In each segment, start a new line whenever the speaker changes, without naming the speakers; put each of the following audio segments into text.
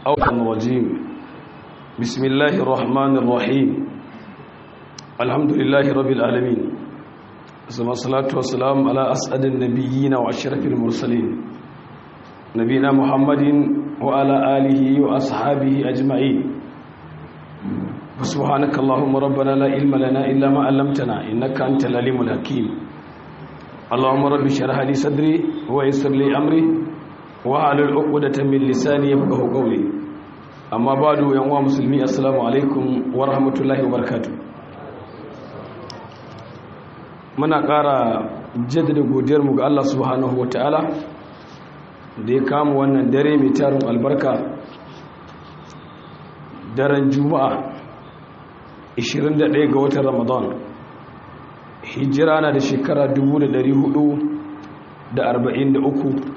أوطن الرجيم بسم الله الرحمن الرحيم الحمد لله رب العالمين ثم الصلاة والسلام على أسعد النبيين وأشرف المرسلين نبينا محمد وعلى آله وأصحابه أجمعين سبحانك اللهم ربنا لا علم لنا إلا ما علمتنا إنك أنت العليم الحكيم اللهم رب اشرح لي صدري ويسر لي أمري wahalul uqdatan min lisani yafqahu qawli amma ba'du yan uwa musulmi assalamu alaikum wa rahmatullahi wa barakatuh muna ƙara jaddada godiyar mu ga Allah subhanahu wataala da ya kama wannan dare mai tarin albarka daren juma'a 21 ga watan ramadan hijira na da shekara 1443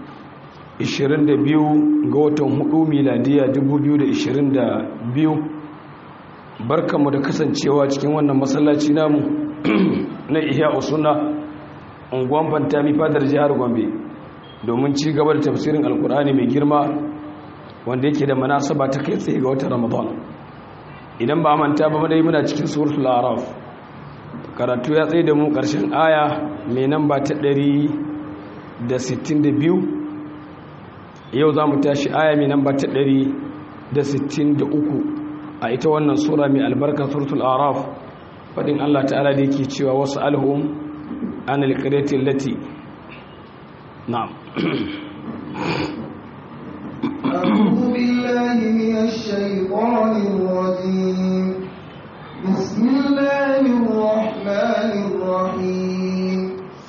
22 ga watan 4 miladiya 2022 barkanmu da kasancewa cikin wannan masallaci namu na ihya usuna unguwan fantami fadar jihar gombe domin ci gaba da tafsirin alkur'ani mai girma wanda yake da manasaba ta kai tsaye ga watan ramadan idan ba manta ba dai muna cikin suratul araf karatu ya tsaye da mu karshen aya mai namba ta 162 yau za mu tashi aya mai namba ta 163 a ita wannan sura mai albarka suratul araf fadin Allah ta'ala da yake cewa wasu alhum an alƙaretin lati na'am
أعوذ بالله من الشيطان الرجيم بسم الله الرحمن الرحيم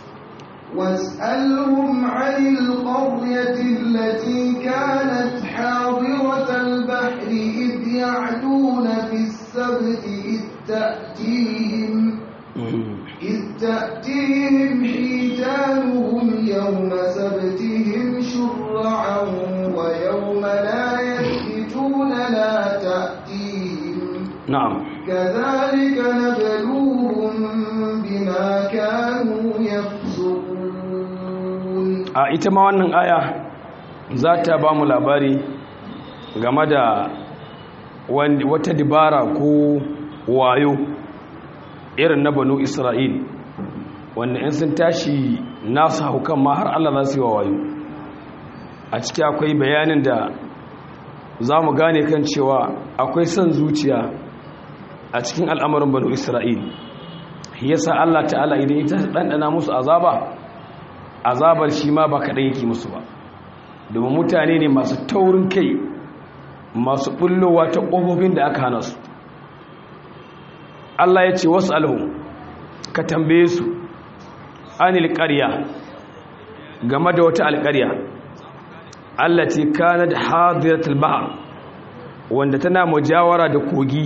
واسألهم عن القرية التي كانت حاضرة البحر إذ يعدون في السبت إذ تأتيهم إذ تأتيهم حيتانهم يوم سبتهم شرعا ويوم لا يثبتون لا تأتيهم
na'am
كذلك نبلوهم بما كانوا يفسقون
a ita ma wannan aya za ta ba mu labari game da wani- wata dibara ko wayo irin na banu isra'il wanda in sun tashi nasu haukan ma har allah za su yi wa wayo a ciki akwai bayanin da za mu gane kan cewa akwai son zuciya a cikin al'amarin banu isra'il yasa allah ta'ala idan ita ɗanɗana musu azaba azabar shi ma ba kaɗai yake musu ba domin mutane ne masu taurin kai masu ɓullowa ta ƙofofin da aka hana su Allah ya ce wasu alhu ka tambaye su anil ƙarya game da wata alƙarya Allah ce kana da hadiratul bahar wanda tana mujawara da kogi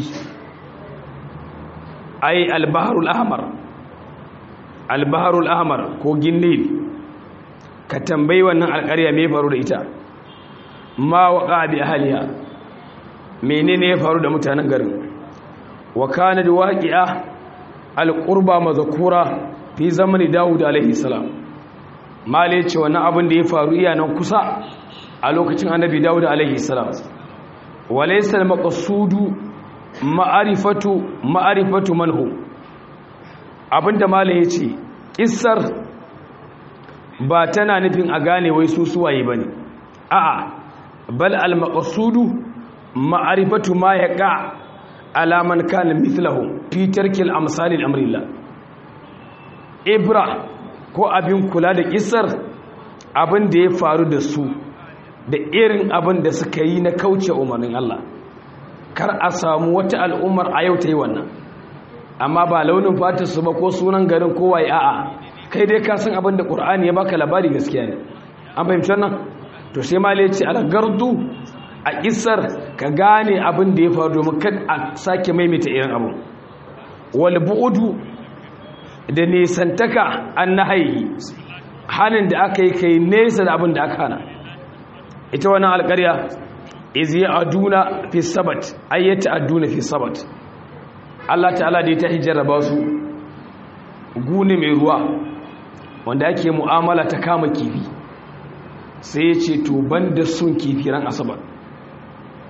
ai albaharul ahmar albaharul ahmar kogin nil ka tambayi wannan alƙarya me faru da ita ma waqa bi ahliha menene ya faru da mutanen garin wa kana da waqi'a alqurba mazkura fi zamani daud alaihi salam male ce wannan abin da ya faru iya nan kusa a lokacin annabi daud alaihi salam walaysa almaqsudu ma'rifatu ma'rifatu manhu abinda male yace kissar ba tana nufin a gane wai su suwaye ba ne a'a bal al-maqsudu ma'rifatu ma yaqa ala man kana mithluhu fi tarkil amsalil amrillah ibra ko abin kula da kisar abin da ya faru da su da irin abin da suka yi na kauce umarnin Allah kar a samu wata al'ummar a yau ta yi wannan amma ba launin fatarsu ba ko sunan garin kowaye a'a kai dai ka san abin da ƙur'ani ya baka labari gaskiya ne an fahimci wannan to sai ma ya ce gardu a isar ka gane abin da ya faru domin kad a sake maimaita irin abu wal bu'udu da nesantaka an nahayi hanin da aka yi kai nesa da abin da aka hana ita wannan alƙarya iz aduna fi sabat ayyata aduna fi sabat Allah ta'ala da ya ta hijraba su gune mai ruwa wanda ake mu'amala ta kama kifi sai ya ce to ban da sun kifi ran asabar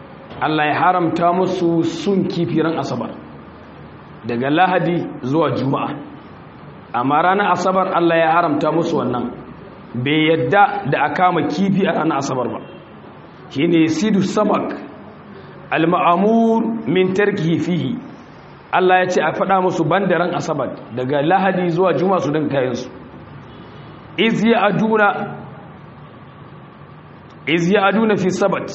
Allah ya haramta musu sun kifiran asabar daga lahadi zuwa juma'a amma ranar asabar Allah ya haramta musu wannan bai yadda da a kama kifi a ranar asabar ba shi ne sidu samak al-ma'amur min tarkihi fihi Allah ya ce a faɗa musu bandaran asabar daga lahadi zuwa juma'a su don kayansu iz ya aduna iz ya aduna fi sabat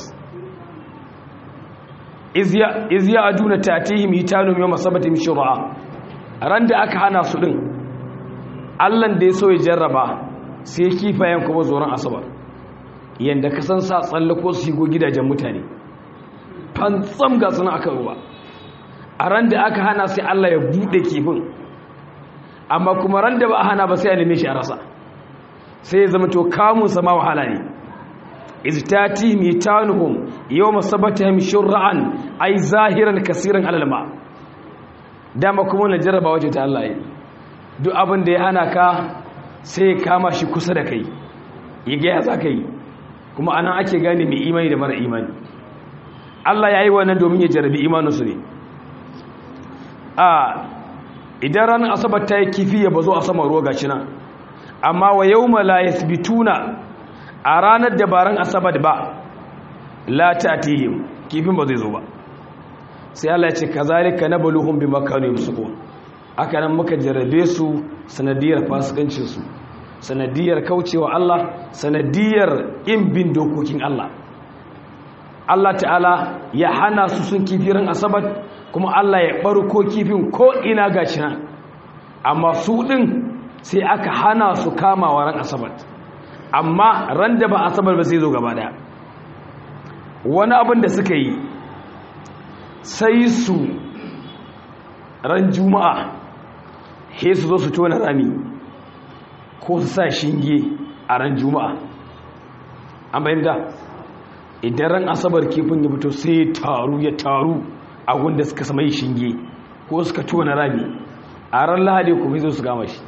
iz ya aduna tatihim hitanum yawma sabatihim shur'a ran da aka hana su din Allah da ya so ya jarraba sai kifayen kuma zoron asabar yanda ka san sa tsallako su shigo gidajen mutane fantsam ga suna aka ruwa a ran da aka hana sai Allah ya bude kifin amma kuma ran da ba a hana ba sai a neme shi a rasa sai ya zama to kamun sama wahala ne iztati mitanuhum yawma sabatihim shur'an ay zahiran kaseeran alal ma dama kuma na jarraba waje ta Allah yi duk abin da ya hana ka sai ya kama shi kusa da kai ya ga ya zaka yi kuma anan ake gane mai imani da mara imani Allah ya yi wannan domin ya jarrabi imaninsu ne a idan ranar asabar ta yi kifi ya bazo a saman ruwa gashi nan amma wa yawma la yathbituna a ranar da baran asabar ba la ta'tihim kifin ba zai zo ba sai Allah ya ce kazalika nabluhum bima kanu yamsukun haka nan muka jarrabe su sanadiyar fasikancin su sanadiyar kaucewa Allah sanadiyar in bin dokokin Allah Allah ta'ala ya hana su sun kifirin asabar kuma Allah ya barko kifin ko ina gashi nan amma su din sai aka hana su kamawa ran asabar amma ran da ba asabar ba sai zo gaba daya wani abin da suka yi sai su ran juma'a he su zo su tona rami ko su sa shinge a ran juma'a an bayyanta idan ran asabar kifin ya fito sai taru ya taru a wanda suka sama yi shinge ko suka tona rami a ran lahadi kuma zo su gama shi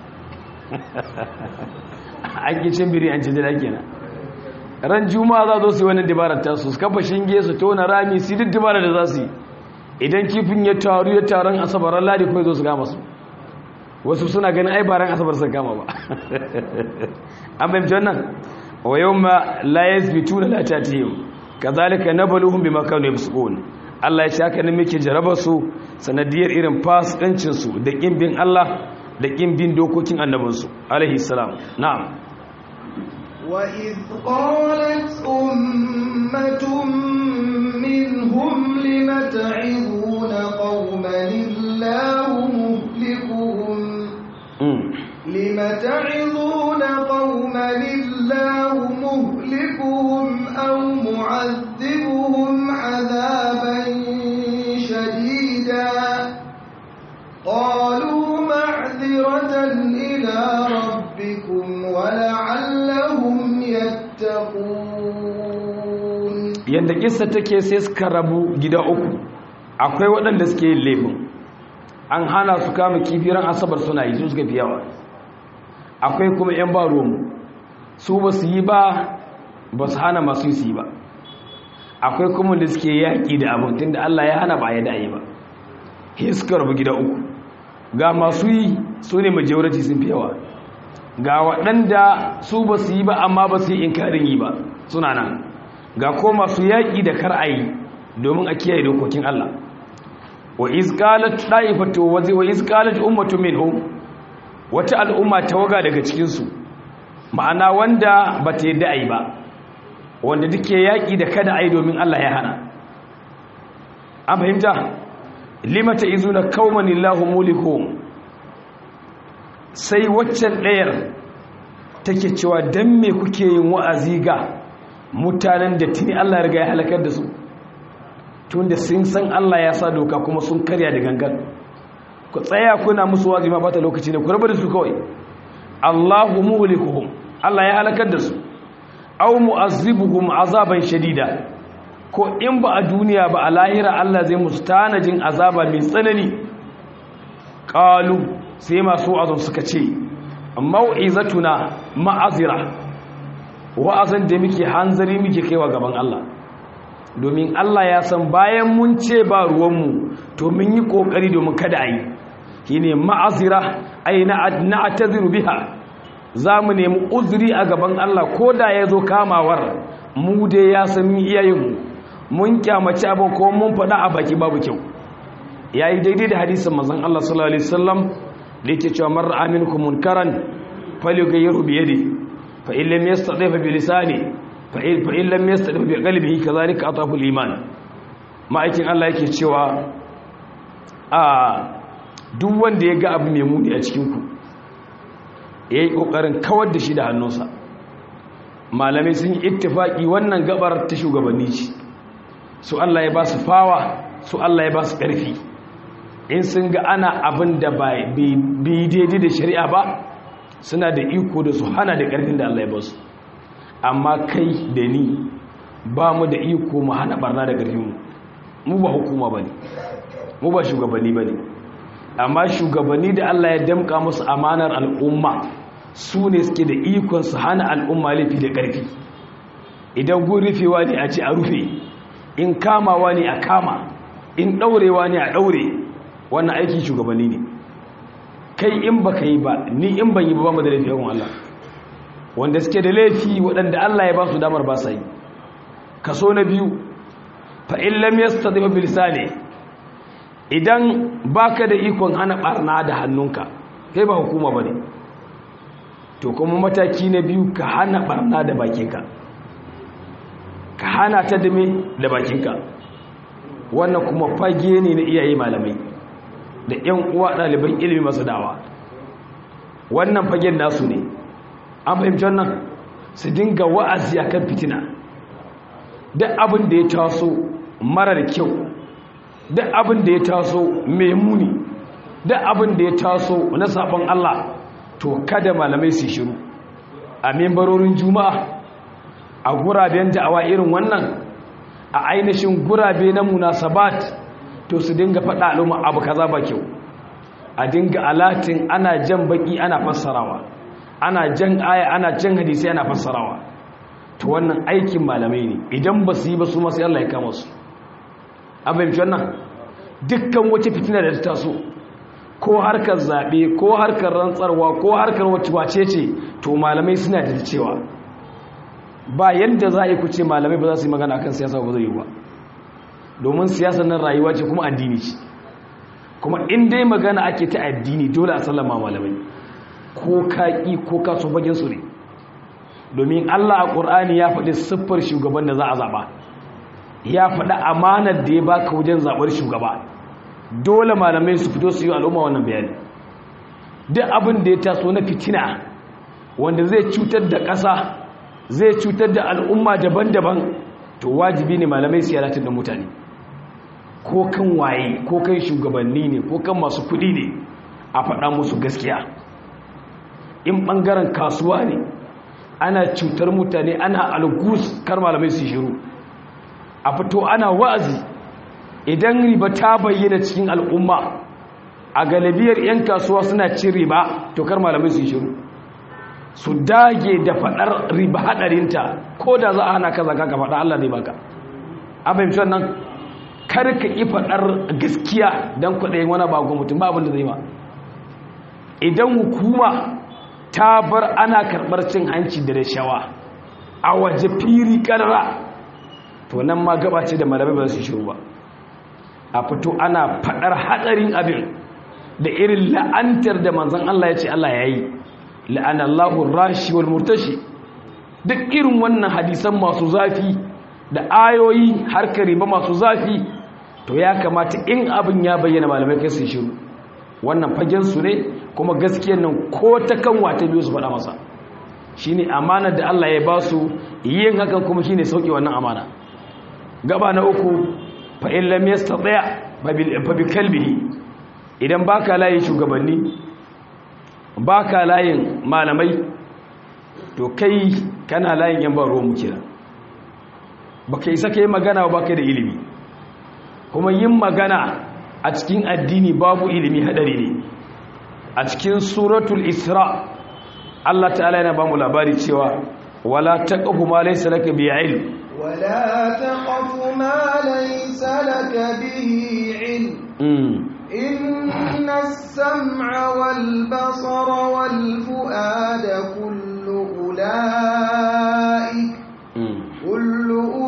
an kicin biri an ci jira kenan ran juma'a za zo su yi wani dabarar tasu su kafa shinge su tona rami su duk dabarar da za su yi idan kifin ya taru ya taron asabar ran lahadi kuma zo su gama su wasu suna ganin ai baran asabar sun gama ba an bayyana wannan wa yawma la yathbituna la tatihim kazalika nabluhum bima kanu yafsukun Allah ya ce haka ne muke jaraba su sanadiyar irin fasikancin su da kin bin Allah da kin bin dokokin annabin su alaihi salam na'am
wa id qalat ummatun minhum lima ta'iduna qauman illahu muhlikuhum lima ta'iduna qauman illahu muhlikuhum aw mu'adhibuhum 'adaban shadida qalu ma'dhiratan ila rabbikum wa la'allahum yattaqun
yanda kissa take sai suka rabu gida uku akwai waɗanda suke yin laifin an hana su kama kifiran asabar suna yi su suka fi yawa akwai kuma 'yan ba ruwanmu su ba su yi ba ba su hana masu yi su yi ba akwai kuma da suke yaƙi da abin tun da Allah ya hana ba ya da'ayi ba suka rabu gida uku ga masu yi su ne majority sun fi yawa ga waɗanda su ba su yi ba amma ba su yi inkarin yi ba suna nan ga ko masu yaƙi da kar a yi domin a kiyaye dokokin Allah wa izqalat da'ifatu wa izqalat ummatu minhum wata al'umma tawaga daga cikin su ma'ana wanda bata yadda ai ba wanda duke yaki da kada ai domin Allah ya hana an fahimta limata izuna qauman illahu mulikuhum sai waccan ɗayar take cewa dan me kuke yin wa'azi ga mutanen da tuni Allah ya riga ya halakar da su tunda sun san Allah ya sa doka kuma sun karya da gangan ku tsaya kuna musu wazi ma bata lokaci ne ku rabu da su kawai Allahu muhlikuhum Allah ya halakar da su aw mu'azzibuhum azaban shadida ko in ba a duniya ba a lahira Allah zai musu tanajin azaba mai tsanani qalu sai masu azum suka ce mau'izatuna ma'azira wa'azan da muke hanzari muke kaiwa gaban Allah domin Allah ya san bayan mun ce ba ruwanmu to mun yi kokari domin kada a yi shine ma'azira ai na ataziru biha za mu nemi uzuri a gaban Allah ko da ya zo kamawar mu dai ya san mu iyayenmu mun kyamaci abin ko mun faɗa a baki babu kyau ya yi daidai da hadisin mazan Allah sallallahu Alaihi wasallam da yake cewa marar aminku munkaran faligayyaru biye ne fa'illam ya staɗe fa bi lisani fa'illam ya staɗe fa bi ƙalbihi ka zalika a tafi liman ma'aikin Allah yake cewa a duk wanda ya ga abu mai muni a cikinku ya yi ƙoƙarin kawar da shi da hannunsa malamai sun yi ittifaƙi wannan gabar ta shugabanni ce su Allah ya ba su fawa su Allah ya ba su ƙarfi in sun ga ana abin da bai daidai da shari'a ba suna da iko da su hana da ƙarfin da Allah ya ba su amma kai da ni ba mu da iko mu hana barna da ƙarfinmu mu ba hukuma ba ne mu ba shugabanni ba ne amma shugabanni da Allah ya damƙa musu amanar al'umma su ne suke da ikon su hana al'umma laifi da ƙarfi idan gun rufewa ne a ce a rufe in kamawa ne a kama in ɗaurewa ne a ɗaure wannan aiki shugabanni ne kai in ba ka yi ba ni in ban yi ba mu da laifi yawan Allah wanda suke da laifi waɗanda Allah ya ba su damar ba sa yi kaso na biyu fa'in lam yasta da mabilisa ne idan ba ka da ikon hana ɓarna da hannunka kai ba hukuma ba ne to kuma mataki na biyu ka hana ɓarna da bakinka ka hana ta dame da bakinka wannan kuma fage ne na iyaye malamai da 'yan uwa ɗaliban ilimi masu dawa wannan fagen nasu ne an fahimci wannan su dinga wa'azi a kan fitina duk abin da ya taso marar kyau duk abin da ya taso mai muni duk abin da ya taso na sabon Allah to kada malamai su shiru a membarorin juma'a a guraben da'awa irin wannan a ainihin gurabe na munasabat to su dinga faɗa al'umma abu kaza ba kyau a dinga alatin ana jan baki ana fassarawa ana jan aya ana jan hadisi ana fassarawa to wannan aikin malamai ne idan ba su yi ba su masu Allah ya kama su an fahimci wannan dukkan wata fitina da ta taso ko harkar zaɓe ko harkar rantsarwa ko harkar wacce wace ce to malamai suna da cewa ba yadda za a yi kuce malamai ba za su yi magana akan siyasa ba zai yi ba domin siyasa nan rayuwa ce kuma addini ce kuma in dai magana ake ta addini dole a sallama malamai ko kaƙi ko kaso bagin su ne domin allah a ƙur'ani ya faɗi siffar shugaban da za a zaɓa ya faɗi amanar da ya baka wajen zaɓar shugaba dole malamai su fito su yi al'umma wannan bayani duk abin da ya taso na fitina wanda zai cutar da ƙasa zai cutar da al'umma daban-daban to wajibi ne malamai su yaratar da mutane ko kan waye ko kan shugabanni ne ko kan masu kudi ne a faɗa musu gaskiya in ɓangaren kasuwa ne ana cutar mutane ana algus kar malamai su shiru a fito ana wa'azi idan riba ta bayyana cikin al'umma a galibiyar 'yan kasuwa suna cin riba to kar malamai su shiru su dage da faɗar riba haɗarinta ko da za a hana ka zaka ka faɗa Allah zai baka a fahimci wannan kar ka yi faɗar gaskiya don kwaɗayin wani bagon mutum ba abin da zai ma idan hukuma ta bar ana karɓar cin hanci da rashawa a waje firi ƙarra to nan ma gaba ce da malamai ba su shiru ba a fito ana faɗar hatsarin abin da irin la'antar da manzan Allah ya ce Allah ya yi la'anallahu rashi wal murtashi duk irin wannan hadisan masu zafi da ayoyi harkar riba masu zafi to ya kamata in abin ya bayyana malamai kai su shiru wannan fagen su ne kuma gaskiyar nan ko ta kan wata biyu su faɗa masa shine amanar da Allah ya ba su yin hakan kuma shine sauki wannan amana gaba na uku fa in lam yastati fa bi kalbihi idan baka layin shugabanni baka layin malamai to kai kana layin yan ba ruwan mukira baka isa kai magana ba kai da ilimi kuma yin magana a cikin addini babu ilimi hadari ne a cikin suratul isra Allah ta'ala yana ba mu labari cewa wala taqfu ma laysa laka bi ilm
ولا تقف ما به علم
mm.
إن السمع والبصر والفؤاد كل أولئك
mm.
كل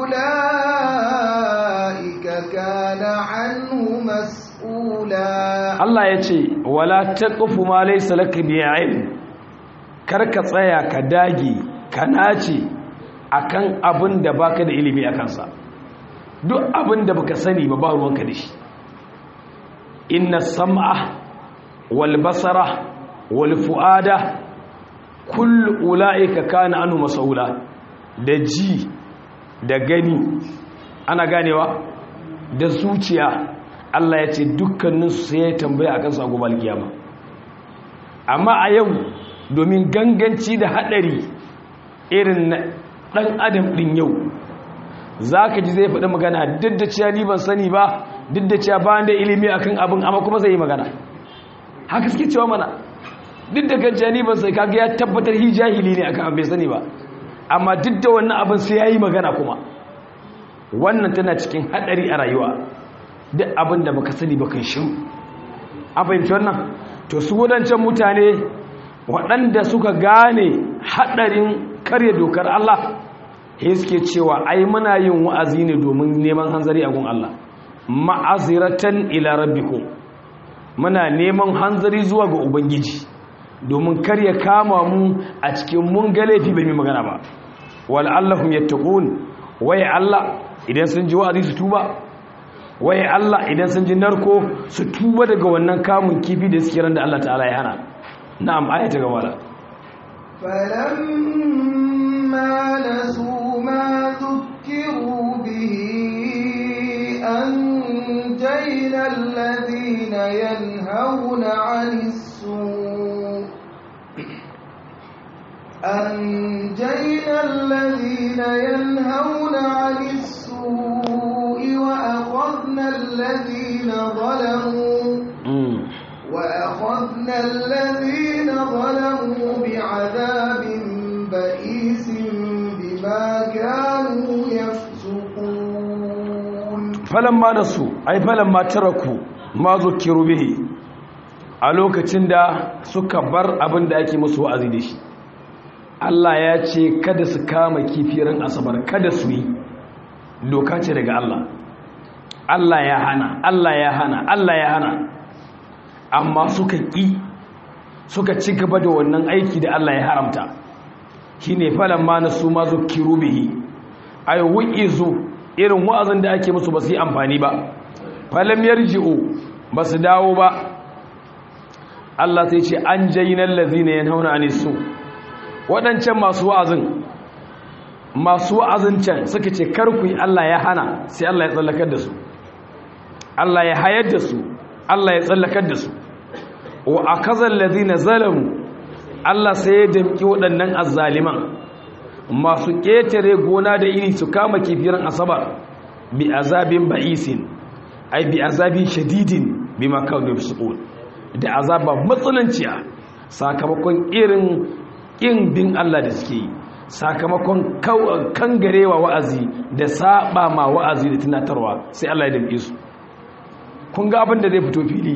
أولئك كان عنه مسؤولا
Allah ya ce wala taqfu ma laysa laka bi ilm kar ka tsaya ka dage ka nace akan abin da baka da ilimi akan sa duk abin da baka sani ba ba ruwanka da shi inna sam'a wal basara wal fuada kullu ulaika kana anhu mas'ula da ji da gani ana ganewa da zuciya Allah ya ce dukkaninsu sai ya tambaya a kansu a gobe alkiyama amma a yau domin ganganci da haɗari irin na ɗan adam ɗin yau za ka ji zai faɗi magana duk da cewa ni ban sani ba duk da cewa ba da ilimi akan abin amma kuma zai yi magana haka suke cewa mana duk da kan cewa ni ban sai kaga ya tabbatar hi jahili ne akan abin bai sani ba amma duk da wannan abin sai ya yi magana kuma wannan tana cikin haɗari a rayuwa duk abin da baka sani ba kai shiru an fahimci wannan to su wadancan mutane waɗanda suka gane haɗarin karya dokar Allah he suke cewa ai muna yin wa'azi ne domin neman hanzari a gun Allah ma'aziratan ila rabbikum muna neman hanzari zuwa ga ubangiji domin karya kama mu a cikin mun ga laifi bai mai magana ba wal allahum yattaqun waye Allah idan sun ji wa'azi su tuba waye Allah idan sun ji narko su tuba daga wannan kamun kifi da suke ran da Allah ta'ala ya hana na'am ayata gaba da
فلما نسوا ما ذكروا به أنجينا الذين ينهون عن السوء أنجينا الذين ينهون عن السوء وأخذنا الذين ظلموا وأخذنا الذين ظلموا بعذاب بئيس بما كانوا يفسقون
falamma nasu ai falamma taraku ma zukiru bihi a lokacin da suka bar abin da ake musu wa'azi da shi Allah ya ce kada su kama kifirin asabar kada su yi doka ce daga Allah Allah ya hana Allah ya hana Allah ya hana amma suka ƙi suka ci gaba da wannan aiki da Allah ya haramta shine falamma nasu ma zukiru bihi ay wu'izu irin wa'azin da ake musu ba su yi amfani ba falam yarji'u ba su dawo ba Allah sai ce an jayyinal ladhina yanhauna anis su wadancan masu wa'azin masu wa'azin can suka ce kar ku yi Allah ya hana sai Allah ya tsallakar da su Allah ya hayar da su Allah ya tsallakar da su wa akazal ladhina zalamu Allah sai ya damki waɗannan azzaliman masu ƙetare gona da iri su kama kifiran asabar bi azabin ba'isin ai bi azabin shadidin bi makawar da da azaba matsananciya sakamakon irin ƙin bin Allah da suke yi sakamakon kangarewa wa'azi da saba ma wa'azi da tunatarwa sai Allah ya damke su kun ga abin da zai fito fili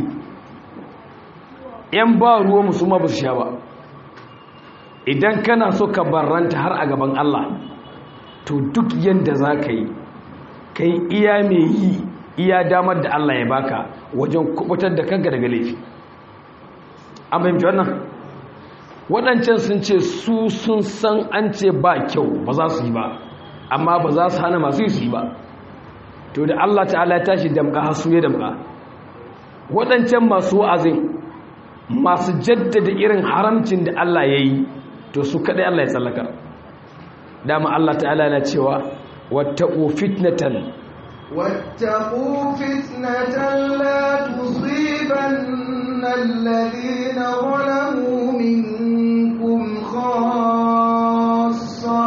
yan ba ruwa musamman ba su sha ba idan kana so ka barranta har a gaban Allah to duk yadda za ka yi ka yi iya mai yi iya damar da Allah ya baka wajen kubutar da kanka daga laifi an fahimci wannan waɗancan sun ce su sun san an ce ba kyau ba za su yi ba amma ba za su hana masu yi su yi ba to da Allah ta'ala ya tashi damka hasu ya damka waɗancan masu wa'azin masu jaddada irin haramcin da Allah ya yi to su kaɗai Allah ya tsallakar dama Allah ta'ala na cewa wattaqu fitnatan
واتقوا فتنة لا تصيبن الذين ظلموا منكم خاصة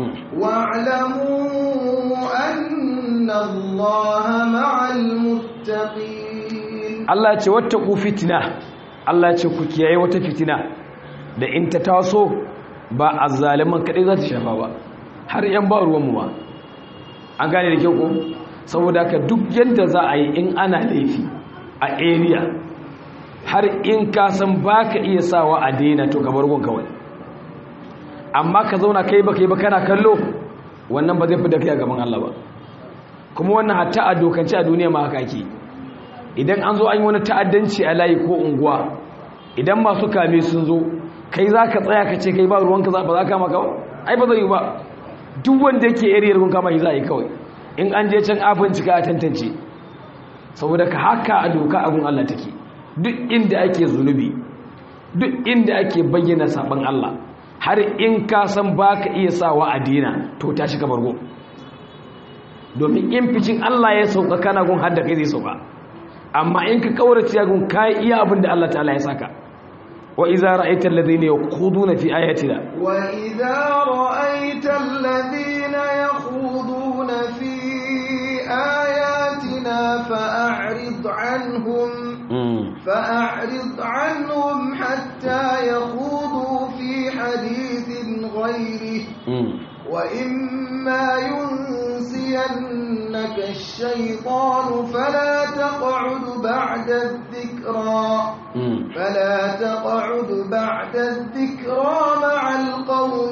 واعلموا أن الله مع المتقين
Allah ya ce wattaqu fitna Allah ya ce ku kiyaye wata fitina da in ta taso ba azzaliman kadai za ta shafa ba har yan ba ruwanmu ba an gane da kyau ko saboda ka duk yadda za a yi in ana laifi a area har in ka san ba ka iya sawa a daina to ka bargon kawai amma ka zauna kai ba kai ba kana kallo wannan ba zai fi da kai a gaban Allah ba kuma wannan hatta a dokance a duniya ma haka ke idan an zo an yi wani ta'addanci a layi ko unguwa idan masu kame sun zo kai za ka tsaya ka ce kai ba ruwanka ba za ka maka ba ai ba zai yi ba duk wanda yake ariyar kun kama shi za a yi kawai in an je can afin cika a tantance saboda ka haka a doka abin Allah take duk inda ake zunubi duk inda ake bayyana saban Allah har in ka san baka iya sawa a dina to ta shiga bargo domin in ficin Allah ya sauka kana gun hadda kai zai sauka amma in ka kaurace gun kai iya abin da Allah ta'ala ya saka wa idza ra'aita alladhina yaquduna fi ayatina
wa idza ra'aita alladhina yakhuduna fi ayatina fa'rid anhum fa'rid anhum hatta yakhudu fi hadithin ghayrihi وإما ينسينك الشيطان فلا تقعد بعد الذكرى فلا تقعد بعد الذكرى مع القوم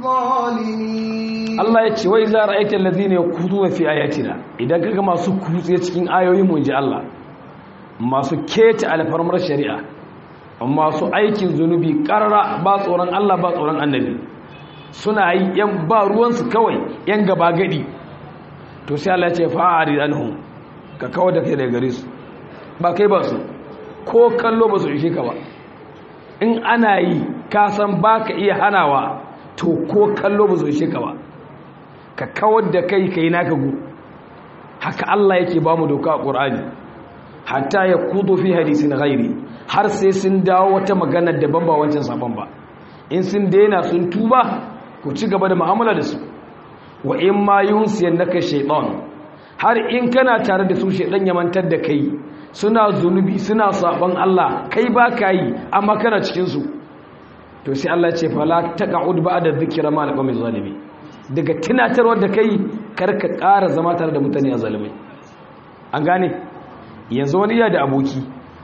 الظالمين
Allah ya ce wai za ra'aita allazina yakuduna fi ayatina idan kaga masu kutse cikin ayoyin mu inji Allah masu keta alfarmar shari'a masu aikin zunubi karara ba tsoron Allah ba tsoron annabi suna yi yan ba ruwansu kawai yan gaba gadi to sai Allah ce fa'ari anhum ka kawar da kai daga gare su ba kai ba su ko kallo ba su ishe ka ba in ana yi ka san baka iya hanawa to ko kallo ba su ishe ka ba ka kawar da kai kai naka gu haka Allah yake ba mu doka a Qur'ani hatta ya kudu fi hadisin ghairi har sai sun dawo wata magana daban ba wancan sabon ba in sun daina sun tuba ku ci gaba da mu'amala da su wa in ma yunsiyan naka shaytan har in kana tare da su shaytan ya mantar da kai suna zunubi suna sabon Allah kai ba ka yi amma kana cikin su to sai Allah ya ce fala taqud ba'da dhikra ma alqawmi zalimi daga tunatarwar da kai kar ka ƙara zama tare da mutane a zalimai an gane yanzu wani iya da aboki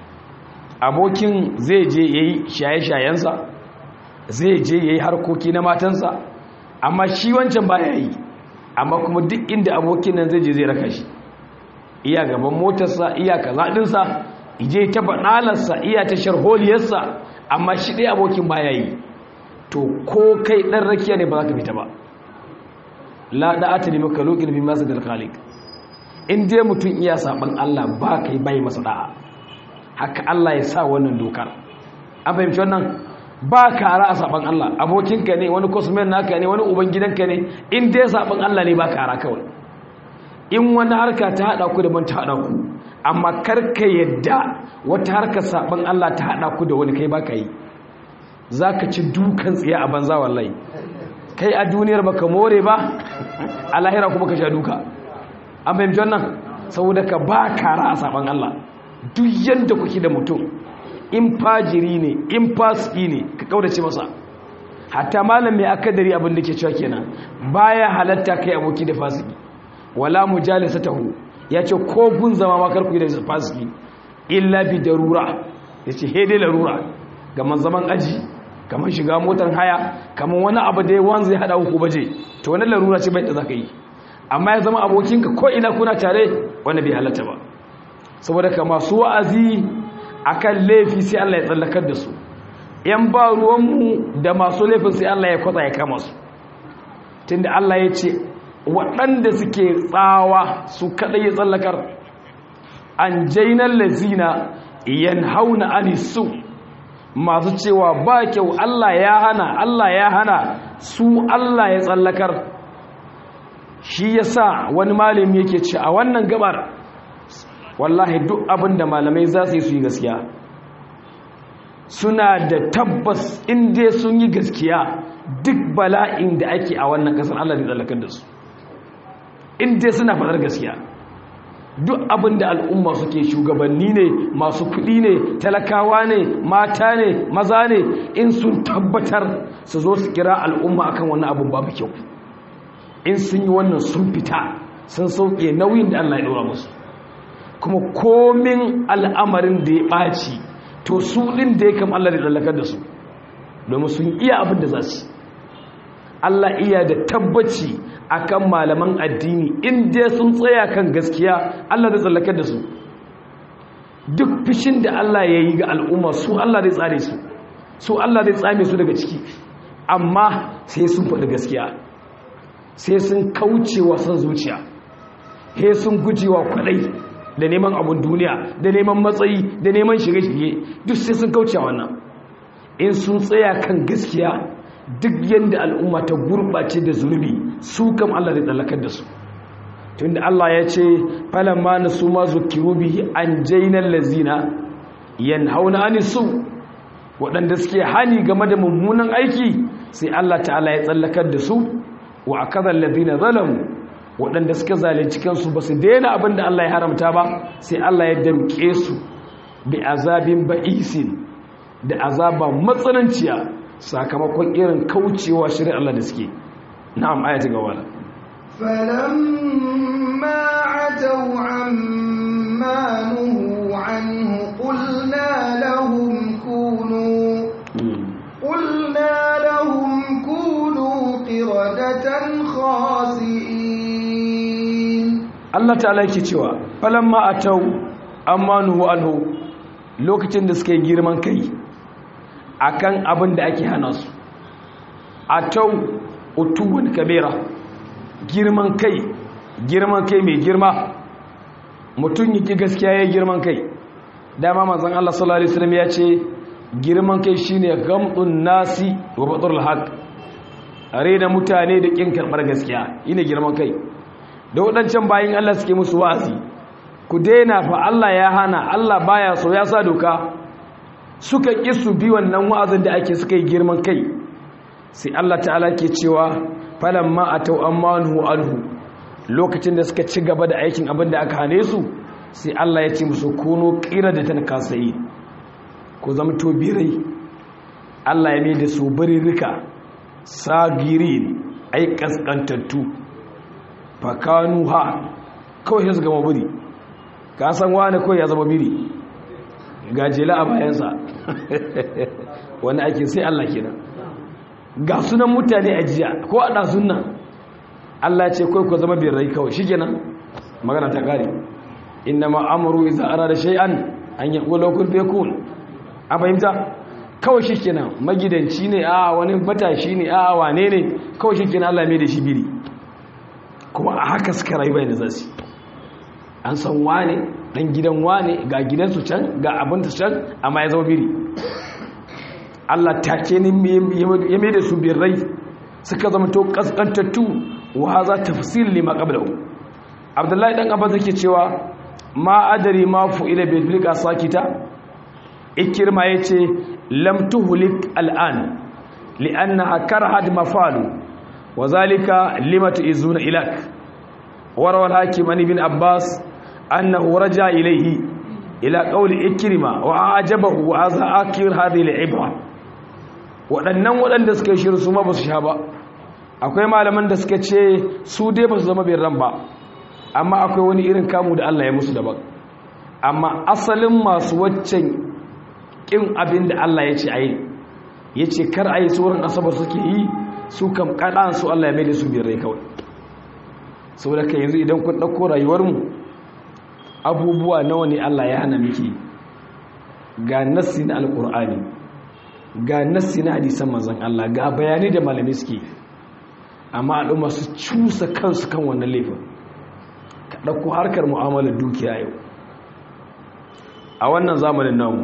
abokin zai je yayi shaye-shayensa zai je ya yi harkoki na matansa amma shi wancan ba ya yi amma kuma duk inda abokin nan zai je zai raka shi iya gaban motarsa iya kazaɗinsa ije ta baɗalarsa iya ta sharholiyarsa amma shi ɗaya abokin ba ya yi to ko kai ɗan rakiya ne ba za ka fita ba la da ata ne maka lokin bi masu dalkalik in dai mutum iya saɓan allah ba kai bai masa ɗa'a haka allah ya sa wannan dokar an fahimci wannan ba kara a saban Allah abokinka ne wani kosmen naka ne wani ubangidanka ne in dai saban Allah ne ba kara kawai in wani harka ta hada ku da ban ta hada ku amma karka yadda wata harka saban Allah ta hada ku da wani kai ba ka yi zaka ci dukan tsiya a banza wallahi kai a duniyar baka more ba a lahira kuma ka sha duka an fahimci wannan saboda ka ba kara a saban Allah duk yanda kuke da mutum in fajiri ne in fasiki ne ka kaudace masa hatta malam mai akadari abin da ke cewa kenan baya halatta kai aboki da fasiki wala mujalisatahu yace ko gun zama ma karku da fasiki illa bi darura yace he dai larura gaman zaman aji kaman shiga motar haya kaman wani abu da yawan zai hada ku baje to wannan larura ce bai da zaka yi amma ya zama abokinka ko ina kuna tare wanda bai halatta ba saboda ka masu wa'azi akan laifi sai Allah ya tsallakar da su yan ba ruwanmu da masu laifin sai Allah ya kwatsa ya kama su tunda Allah ya ce waɗanda suke tsawa su kaɗai ya tsallakar an jainar lazina yan hauna anisu masu cewa ba kyau Allah ya hana Allah ya hana su Allah ya tsallakar shi ya sa wani malami yake ce a wannan gabar wallahi duk abin da malamai za su yi su yi gaskiya suna da tabbas inda sun yi gaskiya duk bala'in da ake a wannan kasar Allah zai tsallakar da su inda suna faɗar gaskiya duk abin da al'umma suke shugabanni ne masu kuɗi ne talakawa ne mata ne maza ne in sun tabbatar su zo su kira al'umma akan wannan abin babu kyau in sun yi wannan sun fita sun sauke nauyin da Allah ya ɗora musu kuma komin al'amarin da ya ɓaci to su ɗin da ya kam Allah da tsallakar da su domin sun iya abin da za su Allah iya da tabbaci akan malaman addini inda sun tsaya kan gaskiya Allah da tsallakar da su duk fishin da Allah ya yi ga al'umma su Allah zai tsare su su Allah zai tsame su daga ciki amma sai sun faɗi gaskiya sai sun kaucewa son zuciya sai sun gujewa kwaɗai da neman abun duniya da neman matsayi da neman shige-shige duk sai sun kaucewa wannan in sun tsaya kan gaskiya duk yadda al'umma ta gurɓace da zunubi su kam Allah zai tsallakar da su tunda Allah ya ce falamma na su ma zukiru bihi an jainar lazina yan hauna ani su waɗanda suke hani game da mummunan aiki sai Allah ta'ala ya tsallakar da su wa akadar lazina zalamu waɗanda suka zalunci kansu ba su daina abin da Allah ya haramta ba sai Allah ya damƙe su bi azabin ba'isin da azaba matsananciya sakamakon irin kaucewa shirin Allah da suke na'am ayati gaba
فلما عتوا عما نهوا عنه قلنا لهم كونوا قلنا لهم كونوا قردة خاسئين
Allah ta'ala yake cewa falamma atau amma nuhu anhu lokacin da suka yi girman kai akan abin da ake hana su atau utuwun kabira girman kai girman kai mai girma mutum yi gaskiya ya girman kai dama manzon Allah sallallahu alaihi wasallam ya ce girman kai shine gamdun nasi wa batrul haq arena mutane da kin karbar gaskiya ine girman kai da wadancan bayin Allah suke musu wa'azi ku daina fa Allah ya hana Allah baya so ya sa doka suka ki su bi wannan wa'azin da ake suka yi girman kai sai Allah ta'ala ke cewa falamma atau amanu anhu lokacin da suka ci gaba da aikin abin da aka hane su sai Allah ya ce musu kuno qiradatan kasai ku zamto birai Allah ya mai da su birirrika sagirin ai kaskantattu fakanu ha kawai ya zama biri ka san wani kawai ya zama biri gajela a bayansa wani ake sai Allah kenan ga sunan mutane a jiya ko a ɗazun nan Allah ce kawai ku zama birrai kawai shi kenan magana ta ƙari inna ma'amuru iza ara da shay'an an yi ƙulo kun fe kun a fahimta kawai shi kenan magidanci ne a wani matashi ne a wane ne kawai shi kenan Allah mai da shi biri kuma a haka suka rayu bai da zasu an san wane dan gidan wane ga gidansu can ga abinta can amma ya zama biri Allah take ne ya mai da su birrai suka zama to kaskantattu wa haza tafsil lima qablahu Abdullahi dan Abbas yake cewa ma adari ma fu'ila bil bilqa sakita ikirma yace lam tuhlik al'an li'annaha karhat mafalu wa zalika limatu izuna ilak warawal hakim an ibn Abbas annahu raja ilayhi ila qawli ikrima wa ajabahu wa hadha akhir hadhihi al'ibra waɗannan waɗanda suka yi shiru su ma ba su sha ba akwai malaman da suka ce su dai ba su zama ran ba amma akwai wani irin kamu da Allah ya musu daban amma asalin masu waccan ƙin abin da Allah ya ce a yi ya ce kar a yi sauran asabar suke yi su kam kaɗan su Allah ya mai da su rai kawai saboda ka yanzu idan kun ɗauko rayuwarmu abubuwa nawa ne Allah ya hana miki ga nassi na alƙur'ani ga nassi na hadisan manzon Allah ga bayani da malami suke amma al'umma su cusa kansu kan wannan laifin ka ɗauko harkar mu'amalar dukiya yau a wannan zamanin namu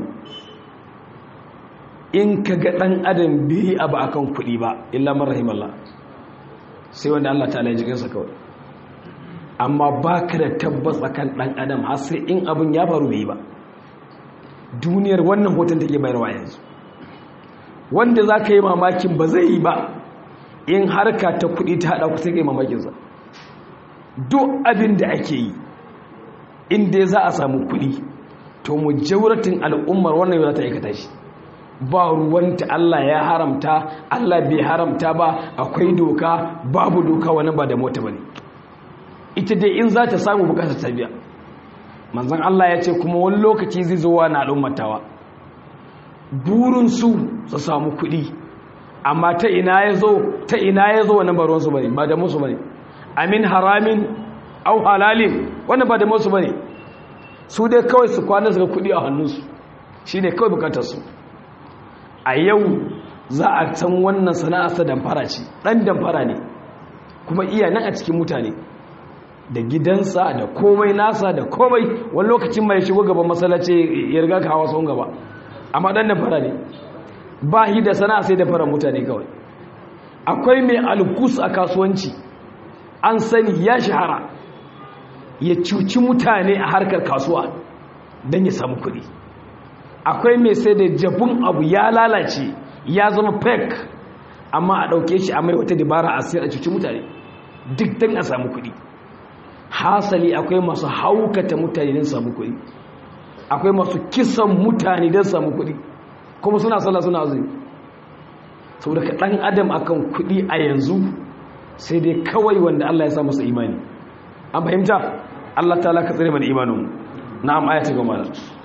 in ka ga ɗan adam biyi abu a kan kuɗi ba illa marahim Allah sai wanda Allah ta alayi jikinsa kawai amma ba ka da tabbas a kan ɗan adam har sai in abin ya faru bai ba duniyar wannan hoton take bayarwa yanzu wanda za ka yi mamakin ba zai yi ba in harka ta kuɗi ta haɗa ku sai ka yi mamakinsa duk abin da ake yi inda za a samu kuɗi to mu jauratin al'ummar wannan yau za ta aikata shi ba ruwanta Allah ya haramta Allah bai haramta ba akwai doka babu doka wani ba da mota bane ita dai in za ta samu bukatar ta biya manzon Allah ya ce kuma wani lokaci zai zo wa na al'ummatawa burin su su samu kuɗi amma ta ina ya zo ta ina ya zo wannan ba ruwansu bane ba da musu bane amin haramin au halalin wannan ba da musu bane su dai kawai su kwana su ga kuɗi a hannunsu shine kawai bukatar su a yau za a san wannan sana'arsa damfara ce ɗan damfara ne kuma iya nan a cikin mutane da gidansa da komai nasa da komai wani lokacin mai shigo gaban masallaci ya riga ka hawa sun gaba amma ɗan damfara ne ba shi da sana'a sai damfara mutane kawai akwai mai alkus a kasuwanci an sani ya shahara ya cuci mutane a harkar kasuwa don ya samu kuɗi akwai mai sai da jabun abu ya lalace ya zama fake amma a ɗauke shi a mai wata dabara a sayar a cuci mutane duk don a samu kuɗi hasali akwai masu haukata mutane don samu kuɗi akwai masu kisan mutane don samu kuɗi kuma suna sallah suna azumi sau daga ɗan adam akan kuɗi a yanzu sai dai kawai wanda Allah ya sa masa imani an fahimta Allah ta laka tsere mana imanin na'am ayata goma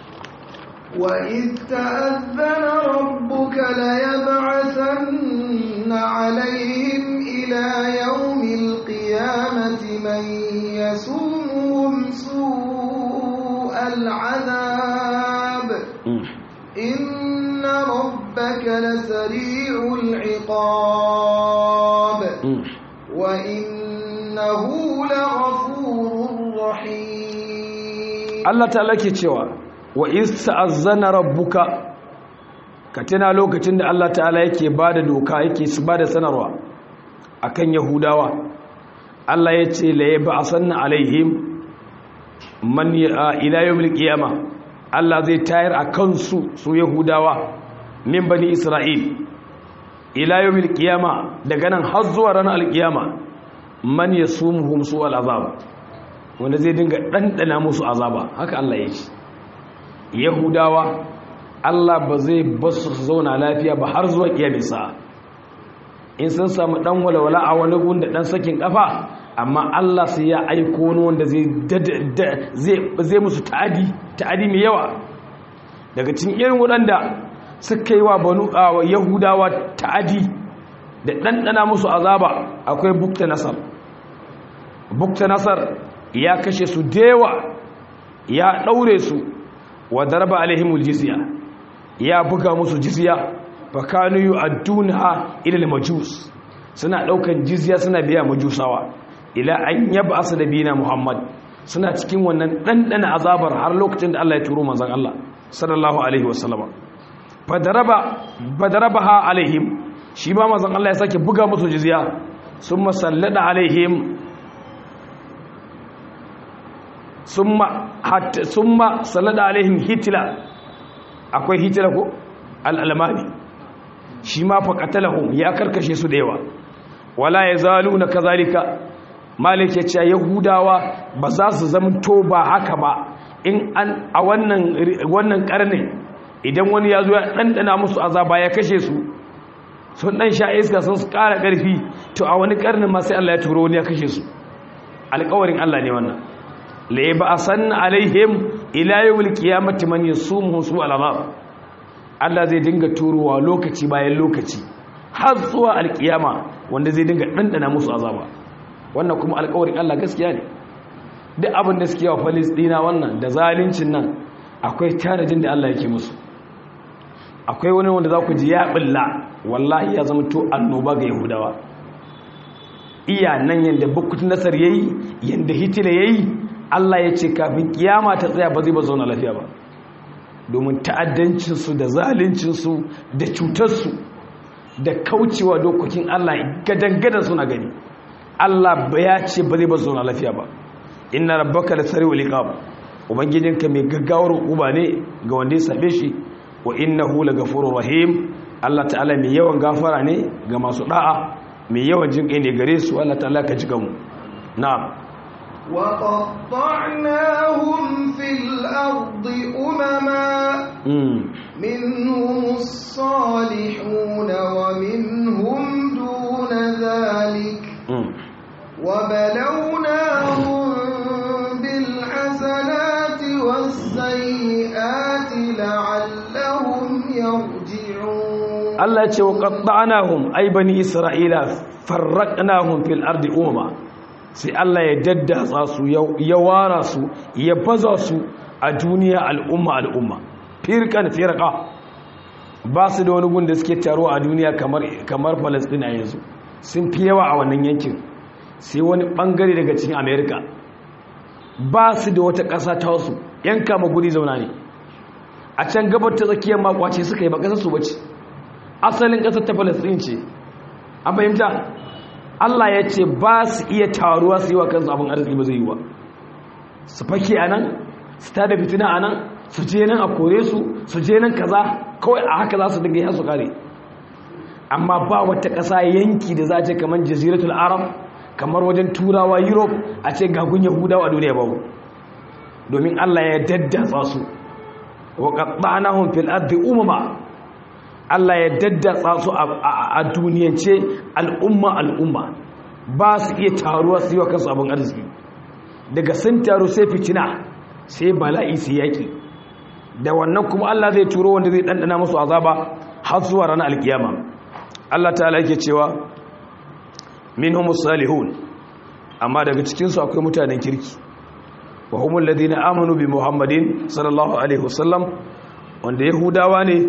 وإذ تأذن ربك ليبعثن عليهم إلى يوم القيامة من يسومهم سوء العذاب إن ربك لسريع العقاب وإنه لغفور رحيم
الله تعالى كيتشوا wa ista'azzana rabbuka ka tana lokacin da Allah ta'ala yake bada doka yake su bada sanarwa akan yahudawa Allah ya ce la yab'asanna alaihim man ila yawmil qiyama Allah zai tayar akan su su yahudawa min bani isra'il ila yawmil qiyama daga nan har zuwa ranar alqiyama man yasumuhum su al'azab wanda zai dinga dandana musu azaba haka Allah ya ce yahudawa Allah ba zai basu su zauna lafiya ba har zuwa kiyamisa in sun samu dan walwala a wani gun da dan sakin kafa amma Allah sai ya aiko wani wanda zai zai musu ta'adi ta'adi mai yawa daga cikin irin waɗanda suka yi wa banu yahudawa ta'adi da ɗanɗana musu azaba akwai bukta nasar bukta nasar ya kashe su dewa ya ɗaure su wa darba alaihimul jizya ya buga musu jizya fa kanu yu'adduna ila al-majus suna daukan jizya suna biya majusawa ila an yab'as nabina muhammad suna cikin wannan dandana azabar har lokacin da Allah ya turo manzon Allah sallallahu alaihi wasallama fa daraba badarabaha alaihim shi ba manzon Allah ya sake buga musu jizya summa sallada alaihim summa hatta summa sallada alaihim hitla akwai hitla ko al-almani shi ma fa qatalahum ya karkashe su da yawa wala yazaluna kazalika malik ya ce yahudawa ba za su zamto ba haka ba in an a wannan wannan karnin idan wani ya zo ya dandana musu azaba ya kashe su sun dan sha iska sun kara karfi to a wani karnin ma sai Allah ya turo wani ya kashe su alƙawarin Allah ne wannan la yab'asanna alaihim ila yawmil qiyamati man yasumuhu su al'azab Allah zai dinga turowa lokaci bayan lokaci har zuwa alkiyama wanda zai dinga dandana musu azaba wannan kuma alƙawarin Allah gaskiya ne duk abin da suke wa Palestina wannan da zalincin nan akwai tanadin da Allah yake musu akwai wani wanda za ku ji ya billa wallahi ya zama to annoba ga Yahudawa iya nan yanda bukutun nasar yayi yanda Hitler yayi Allah ya ce kafin kiyama ta tsaya ba zai ba zauna lafiya ba domin ta'addancinsu da zaluncinsu da cutarsu da kaucewa dokokin Allah gadan-gadan suna gani Allah ya ce ba zai ba zauna lafiya ba inna rabbaka la sari'u liqab ubangijinka mai gaggawar uba ne ga wanda ya sabe shi wa innahu lagafurur rahim Allah ta'ala mai yawan gafara ne ga masu da'a mai yawan jinkai ne gare su Allah ta'ala ka jiga mu na'am
وقطعناهم في الأرض أمما منهم الصالحون ومنهم دون ذلك وبلوناهم
Allah ya ce wa qatta'nahum ay bani isra'ila farraqnahum fil ardi umma sai Allah ya daddatsa su ya wara su ya baza su a duniya al'umma al'umma firkan firqa ba su da wani gun da suke taruwa a duniya kamar kamar Palestine a yanzu sun fi yawa a wannan yankin sai wani bangare daga cikin America ba su da wata ƙasa ta wasu yan kama guri zauna ne a can gabar ta tsakiyar makwace suka yi ba ƙasar su bace asalin ƙasar ta Palestine ce an fahimta Allah ya ce ba su iya taruwa su yi wa kansu abin arziki ba zai yi wa su fake a nan su tada fitina a nan su je nan a kore su su je nan kaza kawai a haka za su dinga yi su kare amma ba wata ƙasa yanki da za a ce kamar jaziratul arab kamar wajen turawa europe a ce gagun yahudawa a duniya babu domin Allah ya daddatsa su wa qatta'nahum fil ardi umama Allah ya daddatsa su a duniyance al'umma al'umma ba su iya taruwa su yi wa kansu abin arziki daga sun taru sai fitina sai bala'i su yaƙi da wannan kuma Allah zai turo wanda zai ɗanɗana musu azaba har zuwa ranar alkiyama Allah ta yake cewa min humus salihun amma daga cikinsu akwai mutanen kirki wa humul ladina amanu bi muhammadin sallallahu alaihi wasallam wanda yahudawa ne